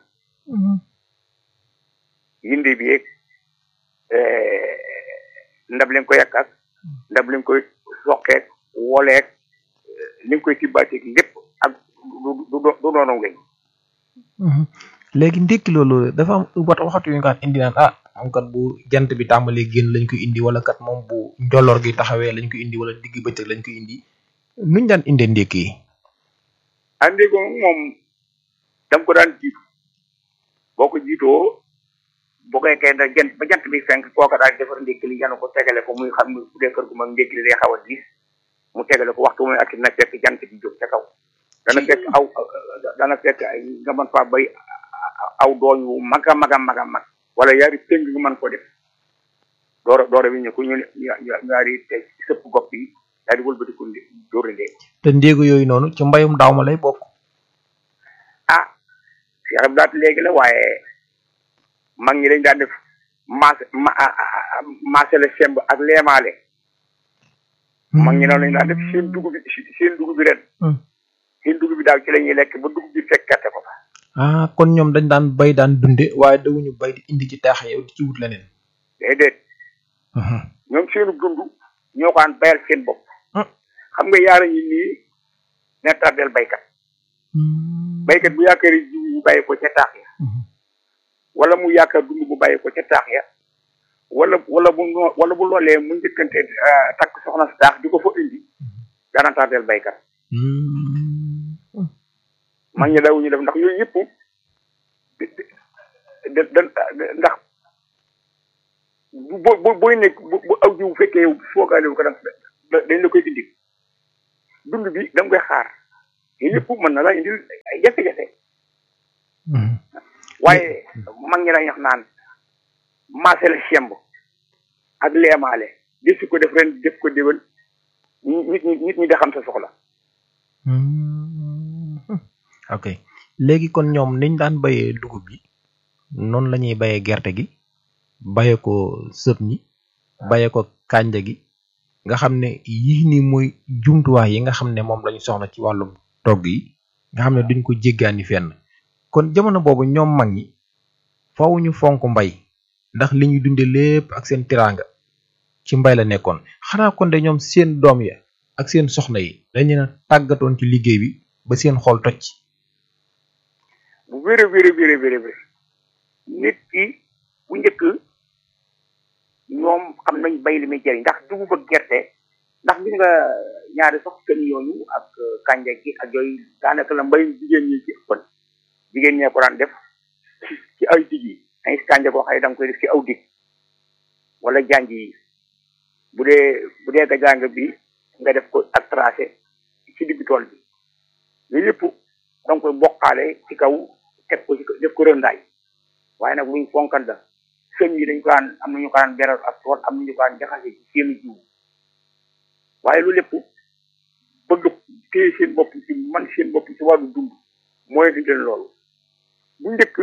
yinde bi yeeg euh, ndab leen ko yàq ak ndab leen koy soqeek woleek euh, li nga koy tibbaateeg lépp ak du du du du doonu weñ léegi ndekki loolu dafa am wat waxatu yu nga xam indi naan ah am kat bu jant bi tàmbalee génn lañ koy indi wala kat moom bu njolloor gi taxawee lañ koy indi wala digg bëccëg lañ koy indi nuñ daan indee ndekki yi andi ko moom dam ko daan jiitu boo ko jiitoo boo koy kay da jant ba jant bi fenk kooka daal defar ndékki li yanu ko tegale ko muy xam ne bu dee kër gu mag ndékki li day xaw a diis mu tegale ko waxtu muy ak na fekk jant bi jóg ca kaw dana fekk aw dana fekk ay nga mën faa bay aw dooñ wu mag a mag a mag a mag wala yaari tëng nga mën ko def doora doora bi ñu ko ñu ñaari te sëpp gopp yi daal di wëlbatiku dóori ndéeg te ndéegu yooyu noonu ci mbayum daaw ma lay bokk ah Cheikh Abdou Lahad léegi la waaye mag ñi dañ daan def maas ma maase la semb ak leemaale mag ñi noonu lañ daan def seen dugub bi seen dugub bi ren seen dugub bi daaw ci la ñuy lekk ba dugub bi fekkate ko fa ah kon ñoom dañ daan bay daan dunde waaye dawuñu bay di indi ci taax yow di ci wut leneen déedéet ñoom seenu dund ñoo ko daan bayal seen bopp xam nga yaara ñi nii ne tardel baykat baykat bu yaakaari jiw bu bàyyi ko ca taax ya wala mu yaakaar dund bu bàyyi ko ca taax ya wala wala bu noo- wala bu loolee mu njëkkante ah, takk soxna si taax di ko fa indi dana tardel baykat mag ñi dawuñu def ndax yooyu yëpp da da ndax boo boo booy nekk bu bu aw jiw bu fekkee yow foogaale wu ko da dañ la koy indi dund bi da nga koy xaar yooyu yëpp mën na la indil ay jafe-jafe waaye mag ñi dañ wax naan maase la semb ak leemaale def si ko def ren def ko déwén nit ñi nit ñi da xam sa soxla ok léegi kon ñoom niñ daan bayee dugub bi noonu la ñuy bayee gerte gi baye ko sëb ñi baye ko kànja gi nga xam ne yii nii mooy jumtuwaay yi nga xam ne moom lañu soxla ci wàllum togg yi nga xam ne duñ ko jéggaani fenn kon jamono boobu ñoom mag ñi faaw ñu fonk mbay ndax li ñu dunde lépp ak seen tiraanga ci mbay la nekkoon xanaa kon de ñoom seen doom ya ak seen soxna yi dañu na tàggatoon ci liggéey bi ba seen xol toj bu wéré wéré wéré wéré wéré nit ki bu njëkk ñoom xam nañ bay li muy jëriñ ndax dugub ak gerte ndax gis nga ñaari sax kën yooyu ak kànja gi ak yooyu daanaka la mbay jigéen ñi ci ëppan jigéen ñee ko daan def ci ci ay dig yi ay kànja boo xam ne da nga koy def ci aw dig wala janj yi bu dee bu dee gajàng bi nga def ko ak tracé ci digg tool bi yooyu yëpp da nga koy bokkaale ci kaw teg ko ci def ko rëndaay waaye nag luñ fonkan la sëñ yi dañ ko daan am nañu ko daan beral ak tool am nañu ko daan jaxase ci seeni jiw waaye lu lépp bëgg téye seen bopp ci man seen bopp ci wàllu dund mooy di leen loolu bu njëkk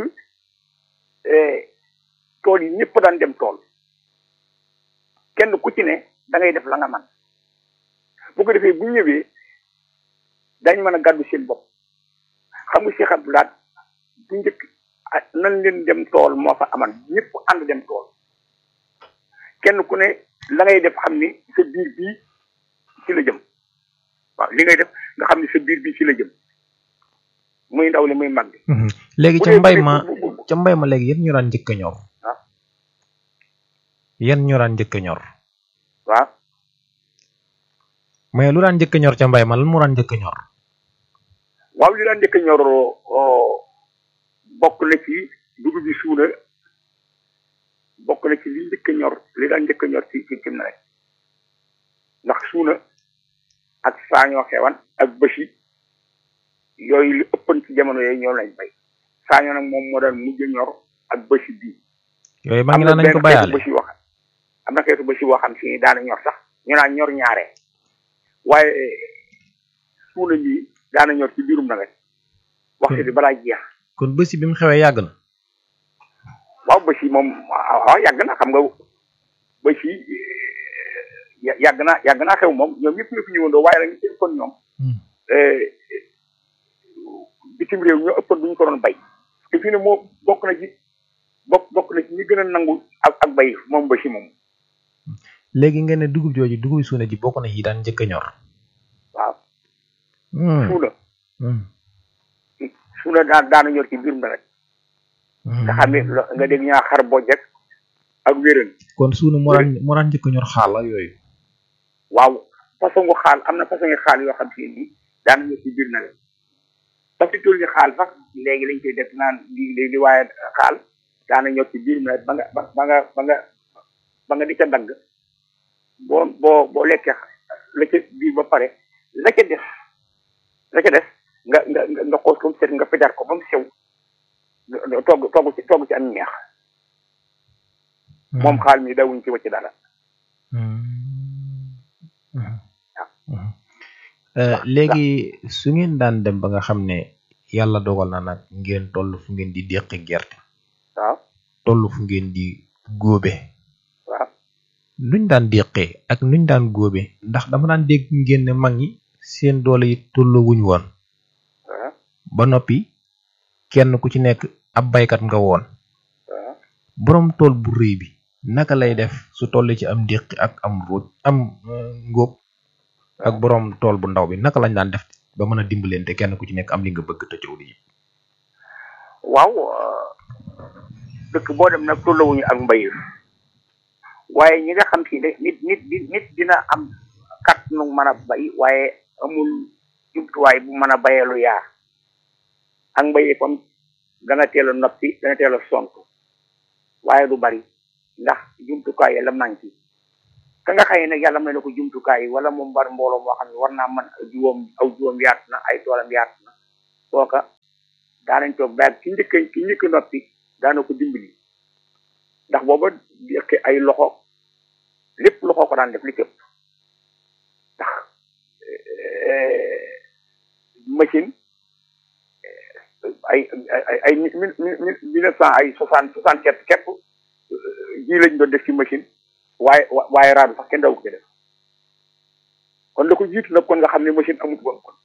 tool yi ñëpp daan dem tool kenn ku ci ne da ngay def la nga man bu ko defee bu ñëwee dañ mën a gàddu seen bopp xam nga Cheikh Abdou Lahad bu njëkk nan leen dem tool moo fa aman ñëpp ànd dem tool kenn ku ne la ngay def xam ni sa biir bii ci la jëm waaw li ngay def nga xam ni sa biir bii ci la jëm muy ndaw li muy mag bi léegi ca mbay ma ca mbay ma léegi yan ñu daan njëkk a ñor yan ñu daan njëkk a ñor waaw mais lu daan njëkk a ñor ca mbay ma lan moo daan njëkk a ñor waaw li daan njëkk a ñor bokk na ci dugub bi suuna bokk na ci li njëkk a ñor li daan njëkk a ñor ci ci cim na rek ndax suuna ak saañoo xewan ak bësi yooyu li ëppan ci jamono yooyu ñoom lañ bay saañoo nag moom moo daan mujj a ñor ak bësi bii yooyu maa ngi naan nañ ko bayaale bësi wax am na xeetu bësi boo xam si daana ñor sax ñu naan ñor ñaare waaye suuna lii daana ñor ci biirum nawet waxtu bi balaa jeex kon bësi bi mu xewee yàgg na waaw bësi moom waaw yàgg na xam nga bësi yàgg na yàgg naa xew moom ñoom ñëpp ñu fi ñëwandoo waaye nag ñu ci ëppoon ñoom bitim réew ñoo ëppoon bu ñu ko doon bay te fii ne moo bokk na ci bokk bokk na ci ñi gën a nangu ak ak bay moom bësi moom léegi ngeen ne dugub jooju dugub suuna ji bokk na yi daan njëkk a ñor waaw suuna suuna daan daana ñor ci biirum nawet nga xam ne nga dégg ñaa xar bojjek ak wéran kon suuna moo daan moo daan njëkk a ñor xaal ak yooyu waaw façon gu xaal am na façon ngi xaal yoo xam si ni daana ñor ci biir nawet parce que tool ni xaal sax léegi lañ koy def naan di di waaye xaal daana ñor ci biir nawet ba nga ba nga ba nga ba nga di ca dagg boo boo boo lekkee la ca biir ba pare la ca des la ca des nga nga nga xoos ko mu set nga fejar ko ba mu sew togg togg ci togg ci am ñeex moom xaal mi dawuñ ci wacc dara léegi su ngeen daan dem ba nga xam ne yàlla dogal na nag ngeen toll fu ngeen di déqi gerte waaw toll fu ngeen di góobe waaw nuñ daan déqee ak nuñ daan góobe ndax dama daan dégg ngeen ne mag ñi seen doole yi tolloo wuñ woon waaw ba noppi kenn ku ci nekk ab baykat nga woon waaw boroom tool bu rëy bi naka lay def su tollee ci am déqi ak am ruuj am ngóob ak boroom tool bu ndaw bi naka lañ daan def ba mën a dimbalante kenn ku ci nekk am li nga bëgg te coow li waaw dëkk boo dem nag tollawuñu ak mbay waaye ñi nga xam si ne nit nit nit dina am kat nu mën a bay waaye amul jumtuwaay bu mën a bayee lu yaa ak mbay kon dana teel a noppi dana teel a sonk waaye du bari ndax jumtukaay yi la manqué ka nga xëy nag yàlla may na ko jumtukaay yi wala moom bari mbooloo moo xam ne war naa mën juwóom aw juwóom yaatu na ay toolam yaatu na kooka daanañ toog baag ki njëkk ki njëkk noppi daana ko dimbali ndax booba yëkk ay loxo lépp loxo ko daan def li képp ndax machine ay ay ay mille mille neuf cent ay soixante soixante sept képp ji lañ doon def ci machine waaye waaye raadu sax kenn daw ko ci def kon la ko jiitu nag kon nga xam ne machine amut woon kon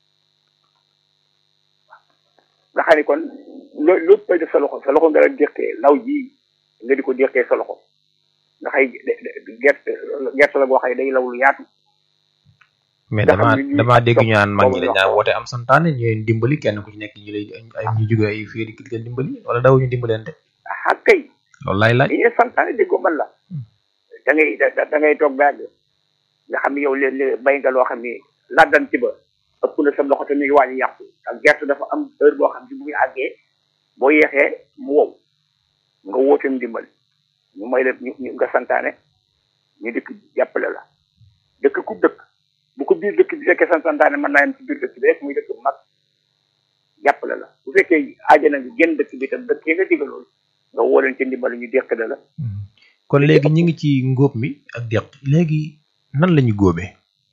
nga xam ne kon loo lépp koy def sa loxo sa loxo nga la déqee law ji nga di ko déqee sa loxo nga xay gerte gerte la boo xëy day law lu yaatu mais dama dama dégg ñu naan mag ñi dañ daan woote am santaane ñooy dimbali kenn ku ci nekk ñu lay ay ñu jóge ay fii di leen dimbali wala daw ñu dimbalante ah kay loolu laay laaj dañuy santaane déggoo man la da ngay da ngay toog baag nga xam ne yow léeg-léeg bay nga loo xam ne laddan ci ba ëpp na sa loxo te mi ngi waaj a yàqu ak gerte dafa am heure boo xam ne bu muy àggee boo yeexee mu wow nga wooteem dimbal ñu may la ñu nga santaane ñu dëkk jàppale la dëkk ku dëkk bu ko biir dëkk bi fekkee santaane mën naa yem ci biir dëkk bi rek muy dëkk bu mag jàppale la bu fekkee aajana nga génn dëkk bi tam dëkk yi nga digalool nga woo leen ci ndimbal ñu deqale la kon léegi ñu ngi ci ngóob mi ak deq léegi nan la ñu góobee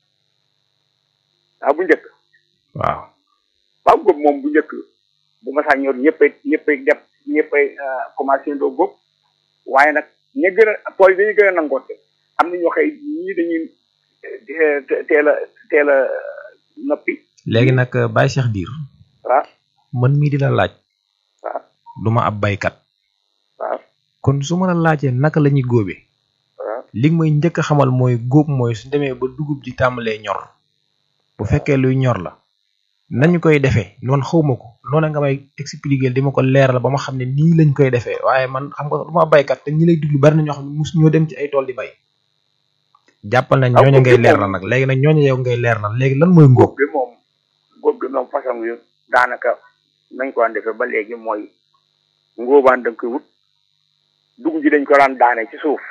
waaw bu njëkk waaw waaw góob moom bu njëkk bu masaa ñor ñëppay ñëppay def ñëppay commencé ndoo góob waaye nag ña gën a tool yi dañuy gën a nangoote am na ñoo xëy ñii dañuy teel a teel a noppi léegi nag Baye Cheikh Diir waaw man mii di la laaj waaw duma ab baykat waaw kon su ma la laajee naka la ñuy góobee waaw li may njëkk a xamal mooy góob mooy su demee ba dugub ji tàmbalee ñor bu fekkee luy ñor la nañu koy defee noonu xawma ko noonu nga may expliquer di ma ko leeral ba ma xam ne nii lañ koy defee waaye man xam nga du ma baykat te ñi lay diglu bari na ñoo xam ne mus ñoo dem ci ay tool di bay jàppal nañ ñooñu ngay leer na nag léegi nag ñooñu yow ngay leer na léegi lan mooy ngóob góob bi moom góob bi moom façon yu daanaka nañ ko daan defee ba léegi mooy ngóobaan da nga koy wut dugub ji dañ ko daan daane ci suuf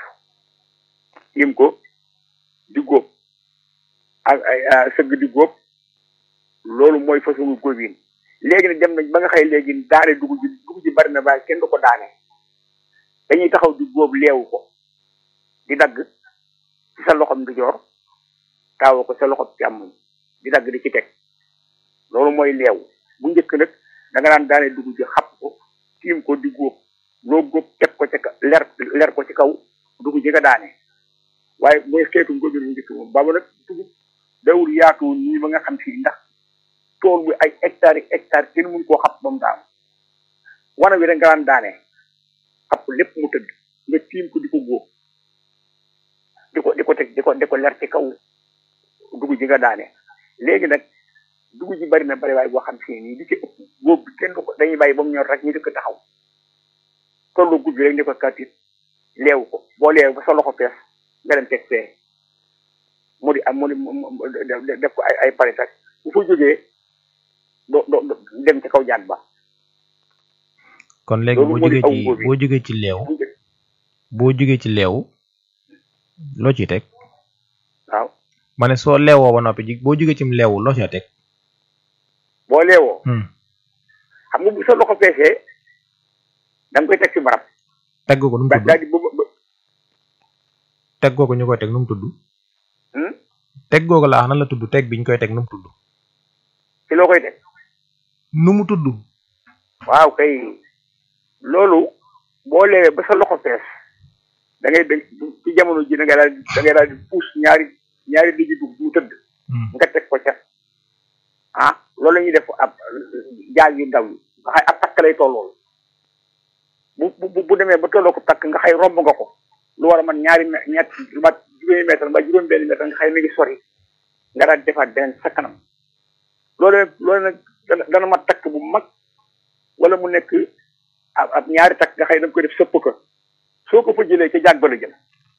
im ko di góob ak ay sëgg di góob loolu mooy façon góob yi léegi nag dem nañ ba nga xëy léegi daane dugub ji dugub ji bari na waaye kenn du ko daane dañuy taxaw di góob leewu ko di dagg ci sa loxom di joor taawa ko sa loxom càmmoñ di dagg di ci teg loolu mooy leew bu njëkk nag da nga daan daane dugub ji xapp ko tiim ko di góob loo góob teg ko ci leer leer ko ci kaw dugub ji nga daane waaye mooy xeetu ngóobin bu njëkk moom baba nag dugub dawul yaatu nii ba nga xam si ndax tool bi ay hectares yi hectares kenn mun koo xapp ba mu daanu wana wi rek nga daan daane xapp lépp mu tëdd nga tiim ko di ko góob di ko di ko teg di ko di ko leer ci kaw dugub ji nga daane léegi nag dugub ji bari na bari waaye boo xam si nii li ci ëpp góob bi kenn du ko dañuy bàyyi ba mu ñor rek ñu di ko taxaw tollu gub bi rek ni ko katit leewu ko boo leewu ba sa loxo fees nga dem teg fee mu di am mu di def ko ay ay pare sax bu fa jógee do do dem ci kaw jaan ba kon léegi boo jógee ci boo jógee ci leew boo jógee ci leew loo ciy teg waaw ma ne soo leewoo ba noppi ji boo jógee ci leewu loo ciy teg boo leewoo xam nga bu sa loxo feesee da nga koy teg ci barab teg ko nu mu tudd daal di ba teg googu ñu koy teg nu mu tudd teg googu laa nan la tudd teg bi ñu koy teg nu mu tudd ci loo koy teg nu mu tudd waaw kay loolu boo leewee ba sa loxo fees da ngay da ci jamono ji da ngay daal da ngay daal di puus ñaari ñaari diggi dugub mu tëdd nga teg ko ca ah loolu la ñuy def ab jaag yu ndaw yi nga xay ab takk lay tollool bu bu bu demee ba tolloo ko takk nga xay romb nga ko lu war a man ñaari ñett lu mat juróomi mètre ba juróom benn mètre nga xay mi ngi sori nga daal defaat beneen sa kanam loolu loolu nag dana mat takk bu mag wala mu nekk ab ab ñaari takk nga xay da nga koy def sëpp ko soo ko fa jëlee ca jaag ba la jëm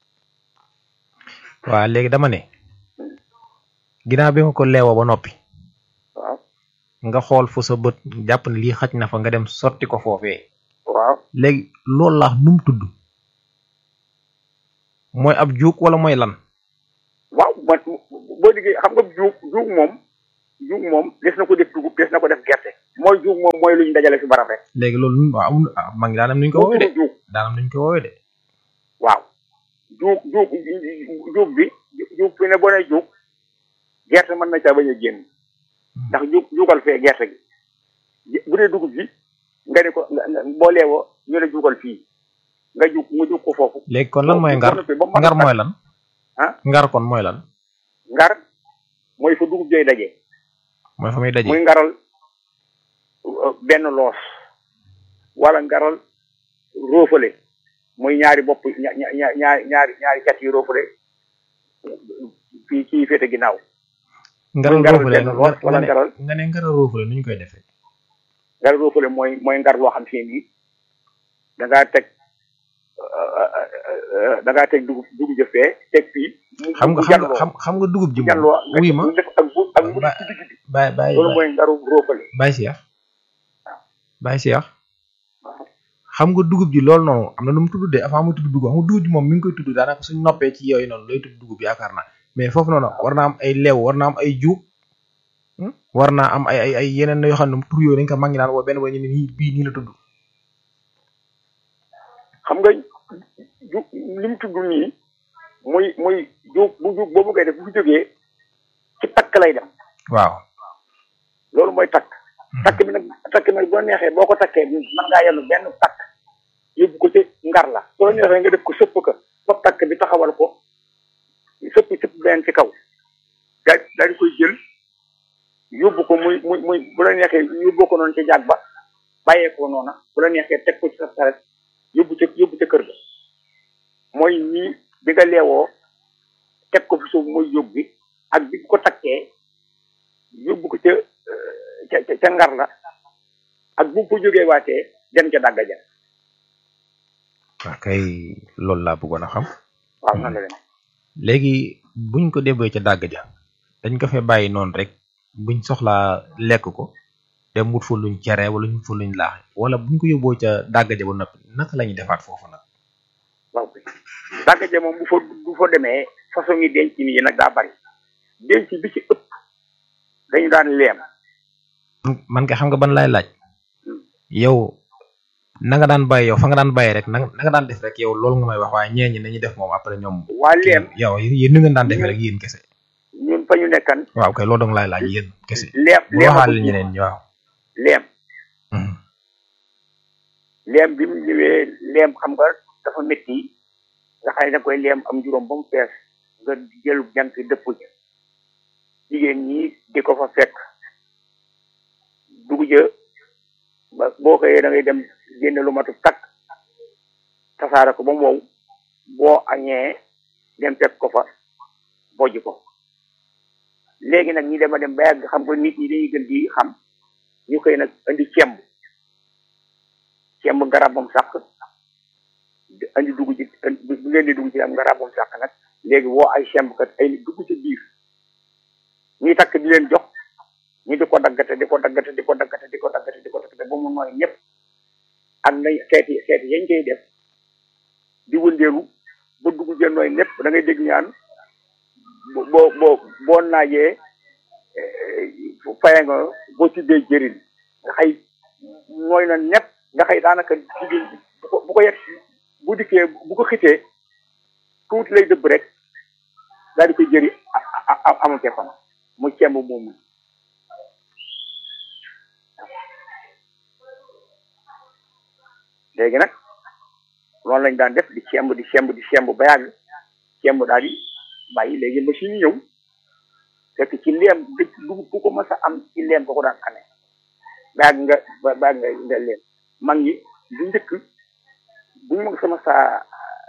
waaw léegi dama ne ginnaaw bi nga ko leewoo ba noppi waaw nga xool fu sa bët jàpp ne lii xaj na fa nga dem sotti ko foofee waaw léegi loolu laax nu mu tudd mooy ab juug wala mooy lan waaw man boo diggee xam nga juug juug moom juug moom des na ko def dugub des na ko def gerte mooy juug moom mooy lu ñu dajale fi barab rek léegi loolu waaw amul ah mag ñi daanam nuñ ko woowee de juug daanam nuñ ko woowee de waaw juug juug juug bi juug fi ne boo nee juug gerte mën na caa bañ a génn ndax juug juugal fee gerte gi bu dee dugub ji nga ne ko nga nga boo leewoo ñu ne juugal fii nga juug mu juug ko foofu léegi kon lan mooy ngar ba mu ngar mooy lan ah ngar kon mooy lan ngar mooy fa dugub jooy daje mooy fa muy daje muy ngaral uh, benn loos wala ngaral roofale muy ñaari bopp ña ña ña- ñaari ñaari ñaari cat yi roofale fii kii féete ginnaaw ngaral ngaral roofale benn loos nga wala ne ngaral nga ne ngaral roofale nu ñu koy defee ngaral roofale mooy mooy ngar loo xam si nii da ngaa teg da ngaa teg dugub dugub jëfee teg fii mu xam nga mu xam nga jàlloo xam xam nga dugub ji moom jàlloo nga wuy ma def ak bu ak bu ba- ci digg bi baay baay loolu mooy ngaru roofale baay Cheikh baay Cheikh xam nga dugub ji loolu noonu am na nu mu tudd de avant mu tudd dugub xam nga dugub ji moom mi ngi koy tudd daanaka suñ noppee ci yooyu noonu lay tudd dugub yaakaar naa mais foofu noonu war naa am ay leew war naa am ay juug hmm? war naa am ay ay ay yeneen yoo xam ne tur yooyu dañ ko mag ñi naan woo benn boo ñu ne nii bii nii la tudd xam nga ju li mu tudd nii muy muy ju bu ju boobu ngay def bu fi jógee ci takk lay dem waaw loolu mooy takk takk bi nag takk bi nag boo neexee boo ko takkee mën ngaa yenu benn takk yóbbu ko ci ngar la soo la neexee nga def ko sëpp ko ba takk bi taxawal ko sëpp sëpp benn ci kaw daal daal di koy jël yóbbu ko muy muy muy bu la neexee yóbbu ko noonu ci jaag ba bàyyee ko noona bu la neexee teg ko ci sa saret yóbbu ca yóbbu ca kër ga mooy nii bi nga leewoo teg ko fi suuf muy yóbbu bi ak bi ko takkee yóbbu ko ca ca ca ca ngar la ak bu ko jógee waatee dem ca dàgga ja waaw kay loolu laa bëggoon a xam waaw nan la dem léegi buñ ko débbee ca dàgg ja dañ ko fee bàyyi noonu rek buñ soxlaa lekk ko dem wut fa luñ cere wala ñu fa luñ laax wala buñ ko yóbboo ca dàgg ja ba noppi naka la ñuy defaat foofu nag waaw kay dàgga ja moom bu fa bu fa demee façon yi denc yi nag daa bari denc bi ci ëpp dañu daan leem man kay xam nga ban lay laaj yow na nga daan bàyyi yow fa nga daan bàyyi rek na na nga daan def rek yow loolu nga may wax waaye ñee ñi nañu def moom après ñoom waa leem yow yéen ni ngeen daan defee rek yéen kese ñun fa ñu nekkan waaw kay loolu dong laay laaj yéen kese leem bu leem a ko waxaale jiitu. ñeneen ñi waaw leem leem bi mu ñëwee leem xam nga dafa métti nga xam ne da koy leem am juróom ba mu fees nga jël jant dëpp ja jigéen ñi di ko fa fekk dugg ja ba boo xëyee da ngay dem génne lu matu takk tasaare ko ba mu wow boo añee dem fekk ko fa bojj ko léegi nag ñi dema dem ba yàgg xam nga nit ñi dañuy gën di xam ñu koy nag indi cemb cemb garabam sàq di andi dugg ci bu ngeen di dugg ci am garabam sàq nag léegi woo ay cemb kat ay nit dugg ci biir ñuy takk di leen jox ñu di ko daggate di ko daggate di ko daggate di ko daggate di ko daggate ba mu nooy ñëpp ak nañ xeeti xeeti yañ koy def di wëndeelu ba dugg ci nooy ñëpp da ngay dégg ñaan bo boo boo boo naajee faye nga boo tibbee jëriñ nga xëy nooy na ñëpp nga xëy daanaka jigéen bi bu ko bu ko yet bu dikkee bu ko xitee tuuti lay dëbb rek daal di koy jëri a- a- amul keppam mu cemb moomu léegi nag loolu lañ daan def di cemb di cemb di cemb ba yàgg cemb daal di bàyyi léegi machine yi ñëw fekk ci leem dëkk dugub ku ko mas a am ci leem ko ko daan amee ba yàgg nga ba ba yàgg nga nga leem mag ñi bu njëkk bu ñu mag sama saa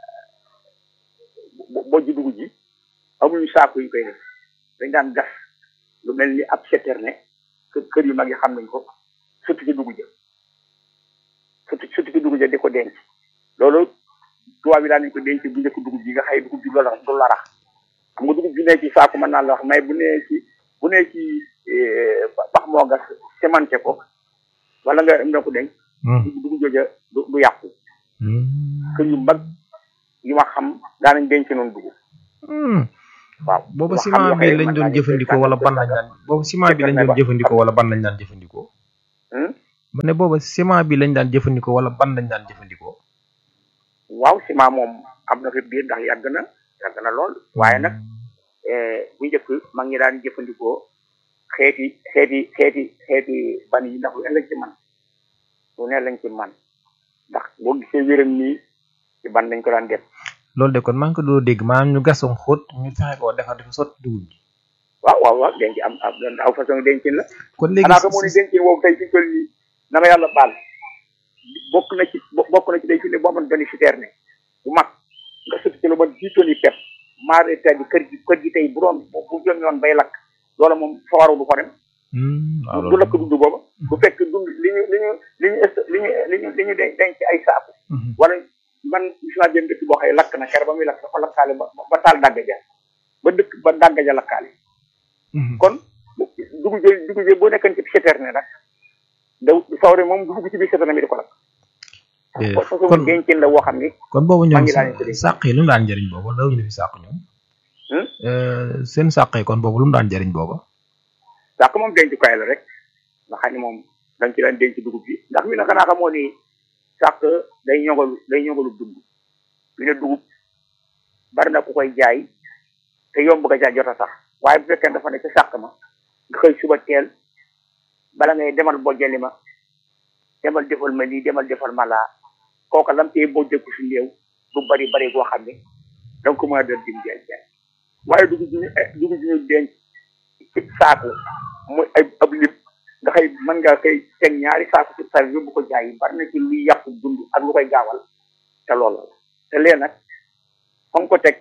bo- bojj dugub ji amuñu saako yu koy def dañ daan gas lu mel ni ab citerne kër kër yu mag yi xam nañ ko sotti ci dugub ja sotti sotti ci dugub ja di ko denc loolu tubaab yi daan nañ ko denc bu njëkk dugub ji nga xëy dugub ji du la du la rax xam nga dugub ji ne ci saako mën naa la wax mais bu nee ci bu nee ci eh, bax moo gas semence ko wala nga am na ko denc dugub jooja du du yàqu kër yu mag yu ma xam daanañ denc noonu dugub waaw booba wax xam ciment nga bi xëy lañ mën doon naa ne jëfandikoo wala ban lañ daan booba ciment bi lañ doon jëfandikoo wala ban lañ daan jëfandikoo ma ne booba ciment bi lañ daan jëfandikoo wala ban lañ daan jëfandikoo waaw ciment moom am na fi biir ndax yàgg na yàgg na lool waaye nag bu njëkk mag ñi daan jëfandikoo xeeti xeeti xeeti xeeti ban yi ndax lu ne lañ ci man lu ne lañ ci man ndax boo gisee wéram nii ci ban lañ ko daan def loolu de kon maa ngi ko doo dégg maanaam ñu gasoon xóot ñu fexe koo defar dafa sotti dugub ji waaw waaw waaw denc am am aw façon dencin la kon léegi xanaa xamoo ni dencin woowu tey fi toll nii na ma yàlla baal bokk na ci bokk na ci day fi ne boo amoon benn citerne bu mag nga sotti ci lu ma dix tonnes yi pepp maar état bi kër gi kër gi tey bu doon bu jëm yoon bay lakk loola moom fawaru du ko dem du lakk dund booba bu fekk dund li ñu li ñu li ñu li ñu li ñu li ñu denc ay saaku wala man gis naa benn dëkk boo xëy lakk na kere ba muy lakk dafa lakkaale ba ba taal dàgg ja ba dëkk ba dàgg ja lakkaale kon dugub jë dugub jë boo nekkoon ci citerne nag da sawre moom dugub ci biir citerne bi di ko lakk façon dencin la woo xam ni kon boobu maa ñoom ngi daan ko dégg sàq yi lu mu daan jëriñ booba law ñu fi sàq ñoom seen sàq yi kon boobu lu mu daan jëriñ booba sàq moom dencukaay la rek nga xam ne moom dañ ci daan denc dugub bi ndax mi ne xanaa xamoo ni sàq day ñogalu day ñogalu dund mi ne dugub bari na ku koy jaay te yomb nga jaay jot a sax waaye bu fekkee dafa ne ca sàq ma nga xëy suba teel bala ngay demal bojjali ma demal defal ma lii demal defal ma laa kooka lam tee bojjeku si néew du bari bari goo xam ne da nga ko mën a doon dim jaay jaay waaye dugub bi ñu dugub bi ñu denc ci saaku muy ay ab lim nga xëy mën nga koy teg ñaari saaku ci sar yóbbu ko jaay yi bari na ci luy yàqu dund ak lu koy gaawal te loolu la te lee nag fa nga ko teg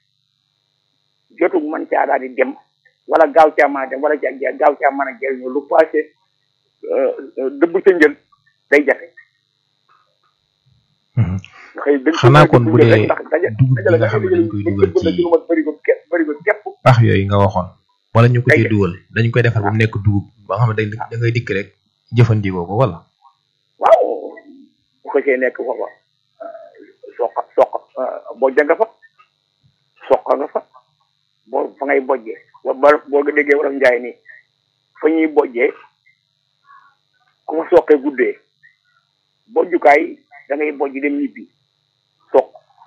jotu mën caa daal di dem wala gaaw caa mën a dem wala ja gaaw caa mën a jëriñoo lu passé dëbb ca njël day jafe nga xëy dañ xanaa kon bu dee ndax daja dugub bi dajale nga xam ne dañ koy dugal ci ci lu mat bërigo képp bërigo képp pax yooyu nga waxoon wala ñu ko ciy dugal dañ koy defar ba mu nekk dugub ba nga xam ne da ngay dikk rek jëfandikoo ko wala waaw bu ko see nekk foofa soq soq bojja nga fa soq nga fa boo fa ngay bojjee ba ba boo ko déggee wolof njaay nii fa ñuy bojjee ku fa soqee guddee bojjukaay da ngay bojj dem ñibbi soq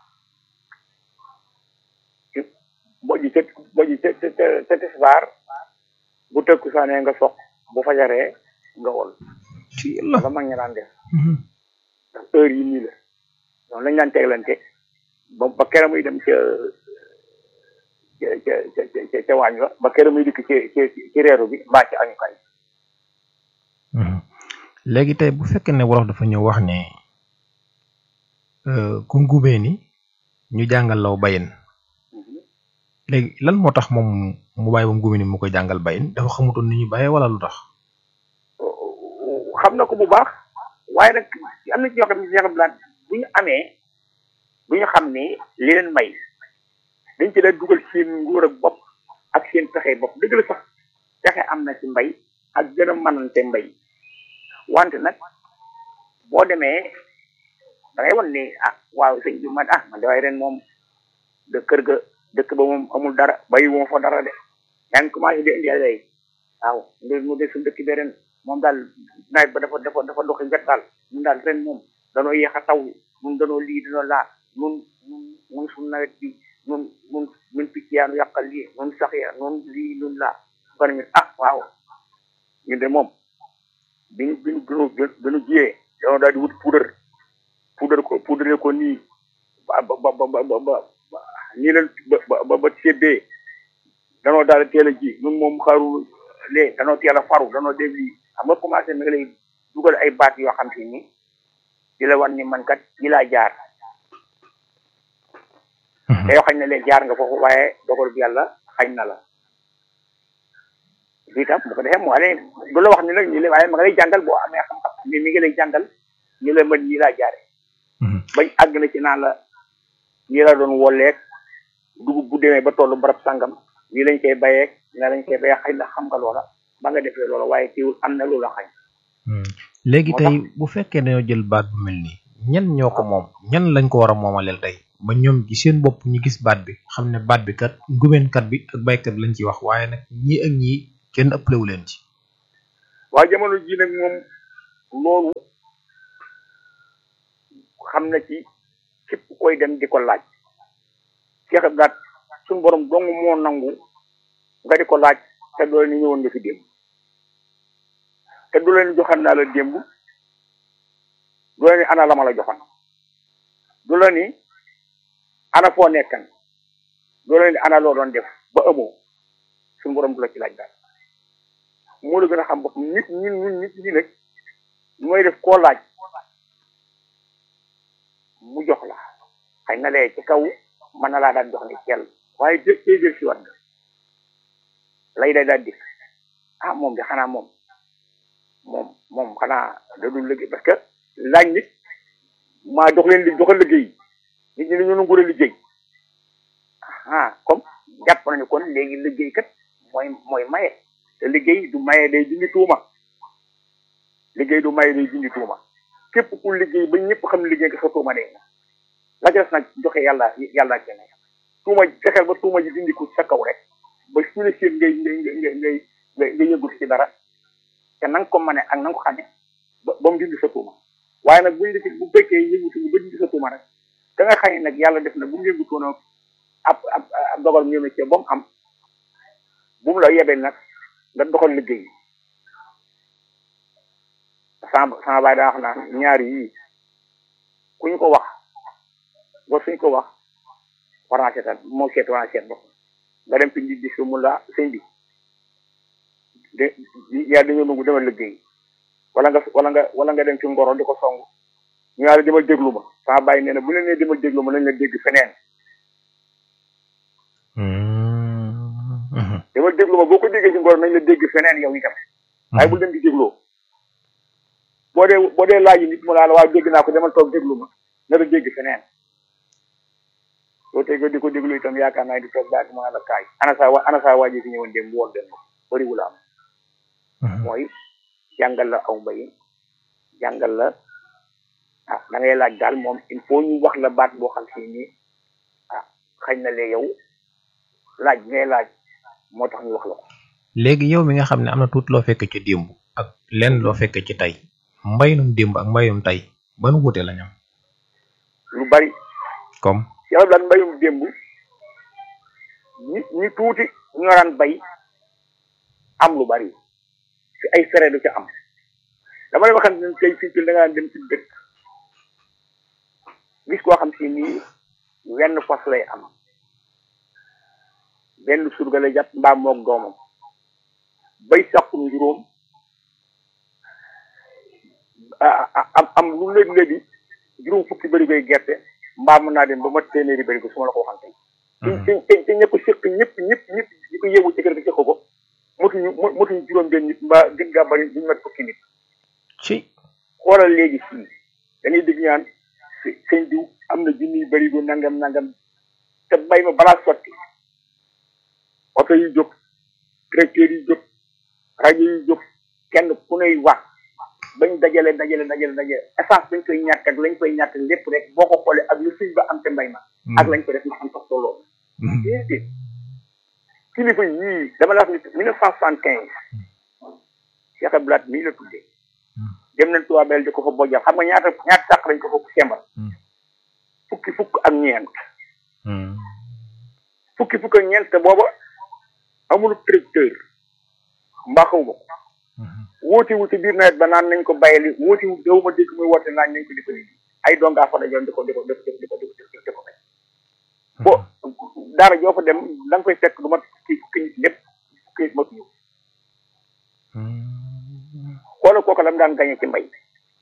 bojj ca bojj ca ca ca ca tisbaar bu tëkku saanee nga soq bu fajaree nga wol ci la la mag ña daan def ndax heure yi nii la noonu lañ daan teglante ba ba kera muy dem ca ca ca ca ca ca waañ wa ba kera muy dikk ci ci ci reeru bi mbaa ci añukaay léegi tey bu fekkee ne wolof dafa ñëw wax ne ku ngubee ni ñu jàngal law bayin léegi lan moo tax moom mu bàyyi ba ngubee ni mu koy jàngal bayin dafa xamutoon ni ñu bàyyee wala lu tax xam na ko bu baax waaye nag am na ci ñoo xam ne ñoo xam ne bu ñu amee bu ñu xam ne li leen may dañ ci daan dugal seen nguur ak bopp ak seen pexe bopp dëgg la sax pexe am na ci mbay ak gën a mënante mbay wante nag boo demee da ngay wan ni ah waaw sëñ bi man ah man de waaye ren moom de kër ga dëkk ba moom amul dara bayi wu ma fa dara de yaa ngi commencé di indi ay waaw mbir mu de suñu dëkk bi ren moom daal nawet ba dafa dafa dafa doxi wet daal ñun daal ren moom danoo yéex a taw ñun danoo lii danoo laa ñun ñun ñun suñu nawet bi ñun ñun ñun picc yaa nu yàqal lii ñun sax ya ñun lii ñun laa ba ne ah waaw ñun de moom bi ñu bi ñu bi ñu jiyee danoo daal di wut poudre poudre ko poudre ko nii ba ba ba ba ba ba nii leen ba ba ba seddee danoo daal di teel a ji ñun moom xaru lee danoo teel a faru danoo def lii xam nga commencé mi ngi lay dugal ay baat yoo xam si ni di la wan ni man kat yi laa jaar te yoo xañ na leen jaar nga foofu waaye dogal bi yàlla xañ na la lii tam bu ko defee moo leen du la wax ni nag ñu la waaye ma nga lay jàngal boo amee xam-xam mi mi ngi lay jàngal ñu la mën yi laa jaare bañ àgg na ci naan la ñi la doon wolleeg dugub bu demee ba tollu barab sàngam nii lañ koy bayeeg na lañ koy bayee xëy na xam nga loola ba nga defee loola waaye teewul am na loola xañ léegi moo tey bu fekkee dañoo jël baat bu mel nii ñan ñoo ko moom ñan lañ ko war a moomaleel tey ba ñoom gi seen bopp ñu gis baat bi xam ne baat bi kat ngumeenkat bi ak baykat bi lañ ciy wax waaye nag ñii ak ñii kenn ëppalewu leen ci waaye jamono ji nag moom loolu xam na ci képp koy dem di ko laaj Cheikh Abdou suñu borom dong moo nangu nga di ko laaj te doo ni ñëwoon nga fi démb te du leen joxan naa la démb du la ni ana la ma la joxan du la ni ana foo nekkan du la ni ana loo doon def ba amoo suñu borom du la ci laaj daal moo la gën a xam bopp nit ñun ñun nit ñi nag mooy def koo laaj mu jox la xëy na lee ci kaw mën na laa daan jox ni cell waaye dé tey jël si wat nga lay day daal dikk ah moom de xanaa moom moom moom xanaa da dul liggéey parce que laaj nit maa dox leen li doxal liggéey nit ñi dañoo nangu a liggéey ah comme jàpp nañu kon léegi liggéey kat mooy mooy maye te liggéey du maye day dindi tuuma liggéey du maye day dindi tuuma képp ku liggéey ba ñëpp xam liggéey nga sa tuuma day na la ca des nag joxe yàlla yàlla kenn tuuma fexeel ba tuuma ji dindi ko sa kaw rek ba su la seen ngay ngay ngay ngay ngay ngay yëngu ci dara te na nga ko mane ak na nga ko xamee ba ba mu dindi sa tuuma waaye nag buñ def bu fekkee yëngutu ba dindi sa tuuma rek da nga xam ne nag yàlla def na bu mu yëngutoon ab ab ab dogal ñëw na ci ba mu am bu mu la yebee nag nga doxal liggéey sama sama baay daa wax naan ñaari yii ku ñu ko wax wa suñ ko wax war naa seetal moo seet war naa seet bopp nga dem fi nit di su mu la sëñ bi de yaa dañoo nangu demal liggéey wala nga wala nga wala nga dem ci ngoro di ko song ñu yaa la demal déglu ma sama baay nee na bu leen nee demal déglu ma nañ la dégg feneen demal déglu ma boo ko déggee ci ngoro nañ la dégg feneen yow itam waaye bul dem di dégloo boo dee boo dee laaj nit mu laa la waaw dégg naa ko demal toog déglu ma na la dégg feneen soo tegee di ko déglu itam yaakaar naa di toog baag mu la kaay ana saa wa ana saa waa ji fi ñëwoon dem woon dem bëriwul am mooy jàngal la aw mbay jàngal la ah da ngay laaj daal moom il faut ñu wax la baat boo xam si ni ah xañ na lee yow laaj bi ngay laaj moo tax ñu wax la ko léegi yow mi nga xam ne am na tuuti loo fekk ci démb ak lenn loo fekk ci tey mbayum démb ak mbayum tey ban wuute la ñam lu bari comme yàlla daal mbayum démb ñi ñi tuuti ñu daan bay am lu bari ci ay fere du ci am dama lay waxal ne tey fii ci da ngaa dem ci dëkk gis koo xam si nii wenn fas lay am benn surga lay jàpp mbaam moog doomam bay sàqum juróom am am lu léegi léegi juróom fukki bëri koy gerte mbaa mën naa dem ba mat téeméeri bëri ko su ma la ko waxante ci ci ci ña ko séq ñëpp ñëpp ñëpp ñi ko yeewu ci kër gi séq ko motuñu motuñu juróom benn nit mbaa gën gaa bëri duñu mat fukki nit ci xoolal léegi fii dañuy dégg ñaan sëñ diw am na junniy bëri ko nangam nangam te mbay ma balaa sotti oto yi jóg tracteur yi jóg rajo yi jóg kenn ku ney wax bañ dajale dajale dajale dajale essence bañ koy ñàkk ak lañ koy ñàkk lépp rek boo ko xoolee ak lu suñ ba am te mbay ma ak lañ ko def ma am sax tolloo déedéet kilifa yii dama la wax ni mille neuf cent soixante quinze Cheikh Abdoulaye mii la tuddee dem nañ tubaabel di ko fa bojjal xam nga ñaata ñaata sàq lañ ko fa sembal fukki fukk ak ñeent fukki fukk ak ñeent te booba amul tracteur mbaa xaw ma ko wóoti wu ci biir nawet ba naan nañ ko bayali wóoti wu daw ma dégg muy woote naan nañ ko di ko liggéey ay dongaa fa dajoon di ko di ko di ko di ko di ko bay bo dara joo fa dem da nga koy fekk du ma fukki fukki nit lépp fukki nit matuñu xoola kooku lam daan gañe ci mbay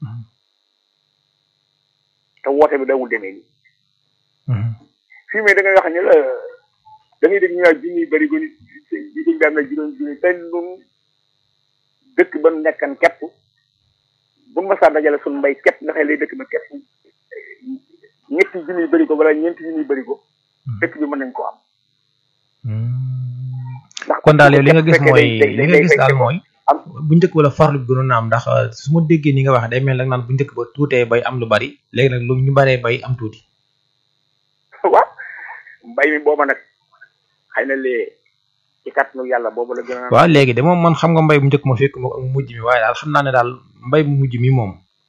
te woote bi dawul demee nii fii mais da ngay wax ne la da ngay dégg ñu naan junniy bëri ko nit di dañ daan na juróom juróom te nun dëkk ba nu nekkan képp bu ma saa dajale suñu mbay képp nga xëy lay dëkk ba képp ñetti junniy bëri ko wala ñeenti junniy bëri ko dëkk bi mën nañ ko am kon daal yow li nga gis mooy li nga gis daal mooy bu njëkk wala farlu bi gënoon na am ndax su ma déggee ni nga waxee day mel nag naan bu njëkk ba tuutee bay am lu bari léegi nag lu ñu baree bay am tuuti waaw mbay mi booba nag xëy na lee ci kàttanu yàlla boobu la gën a waaw léegi de moom man xam nga mbay bu njëkk ma fekk ma ak mujj mi waaye daal xam naa ne daal mbay mu mujj mi moom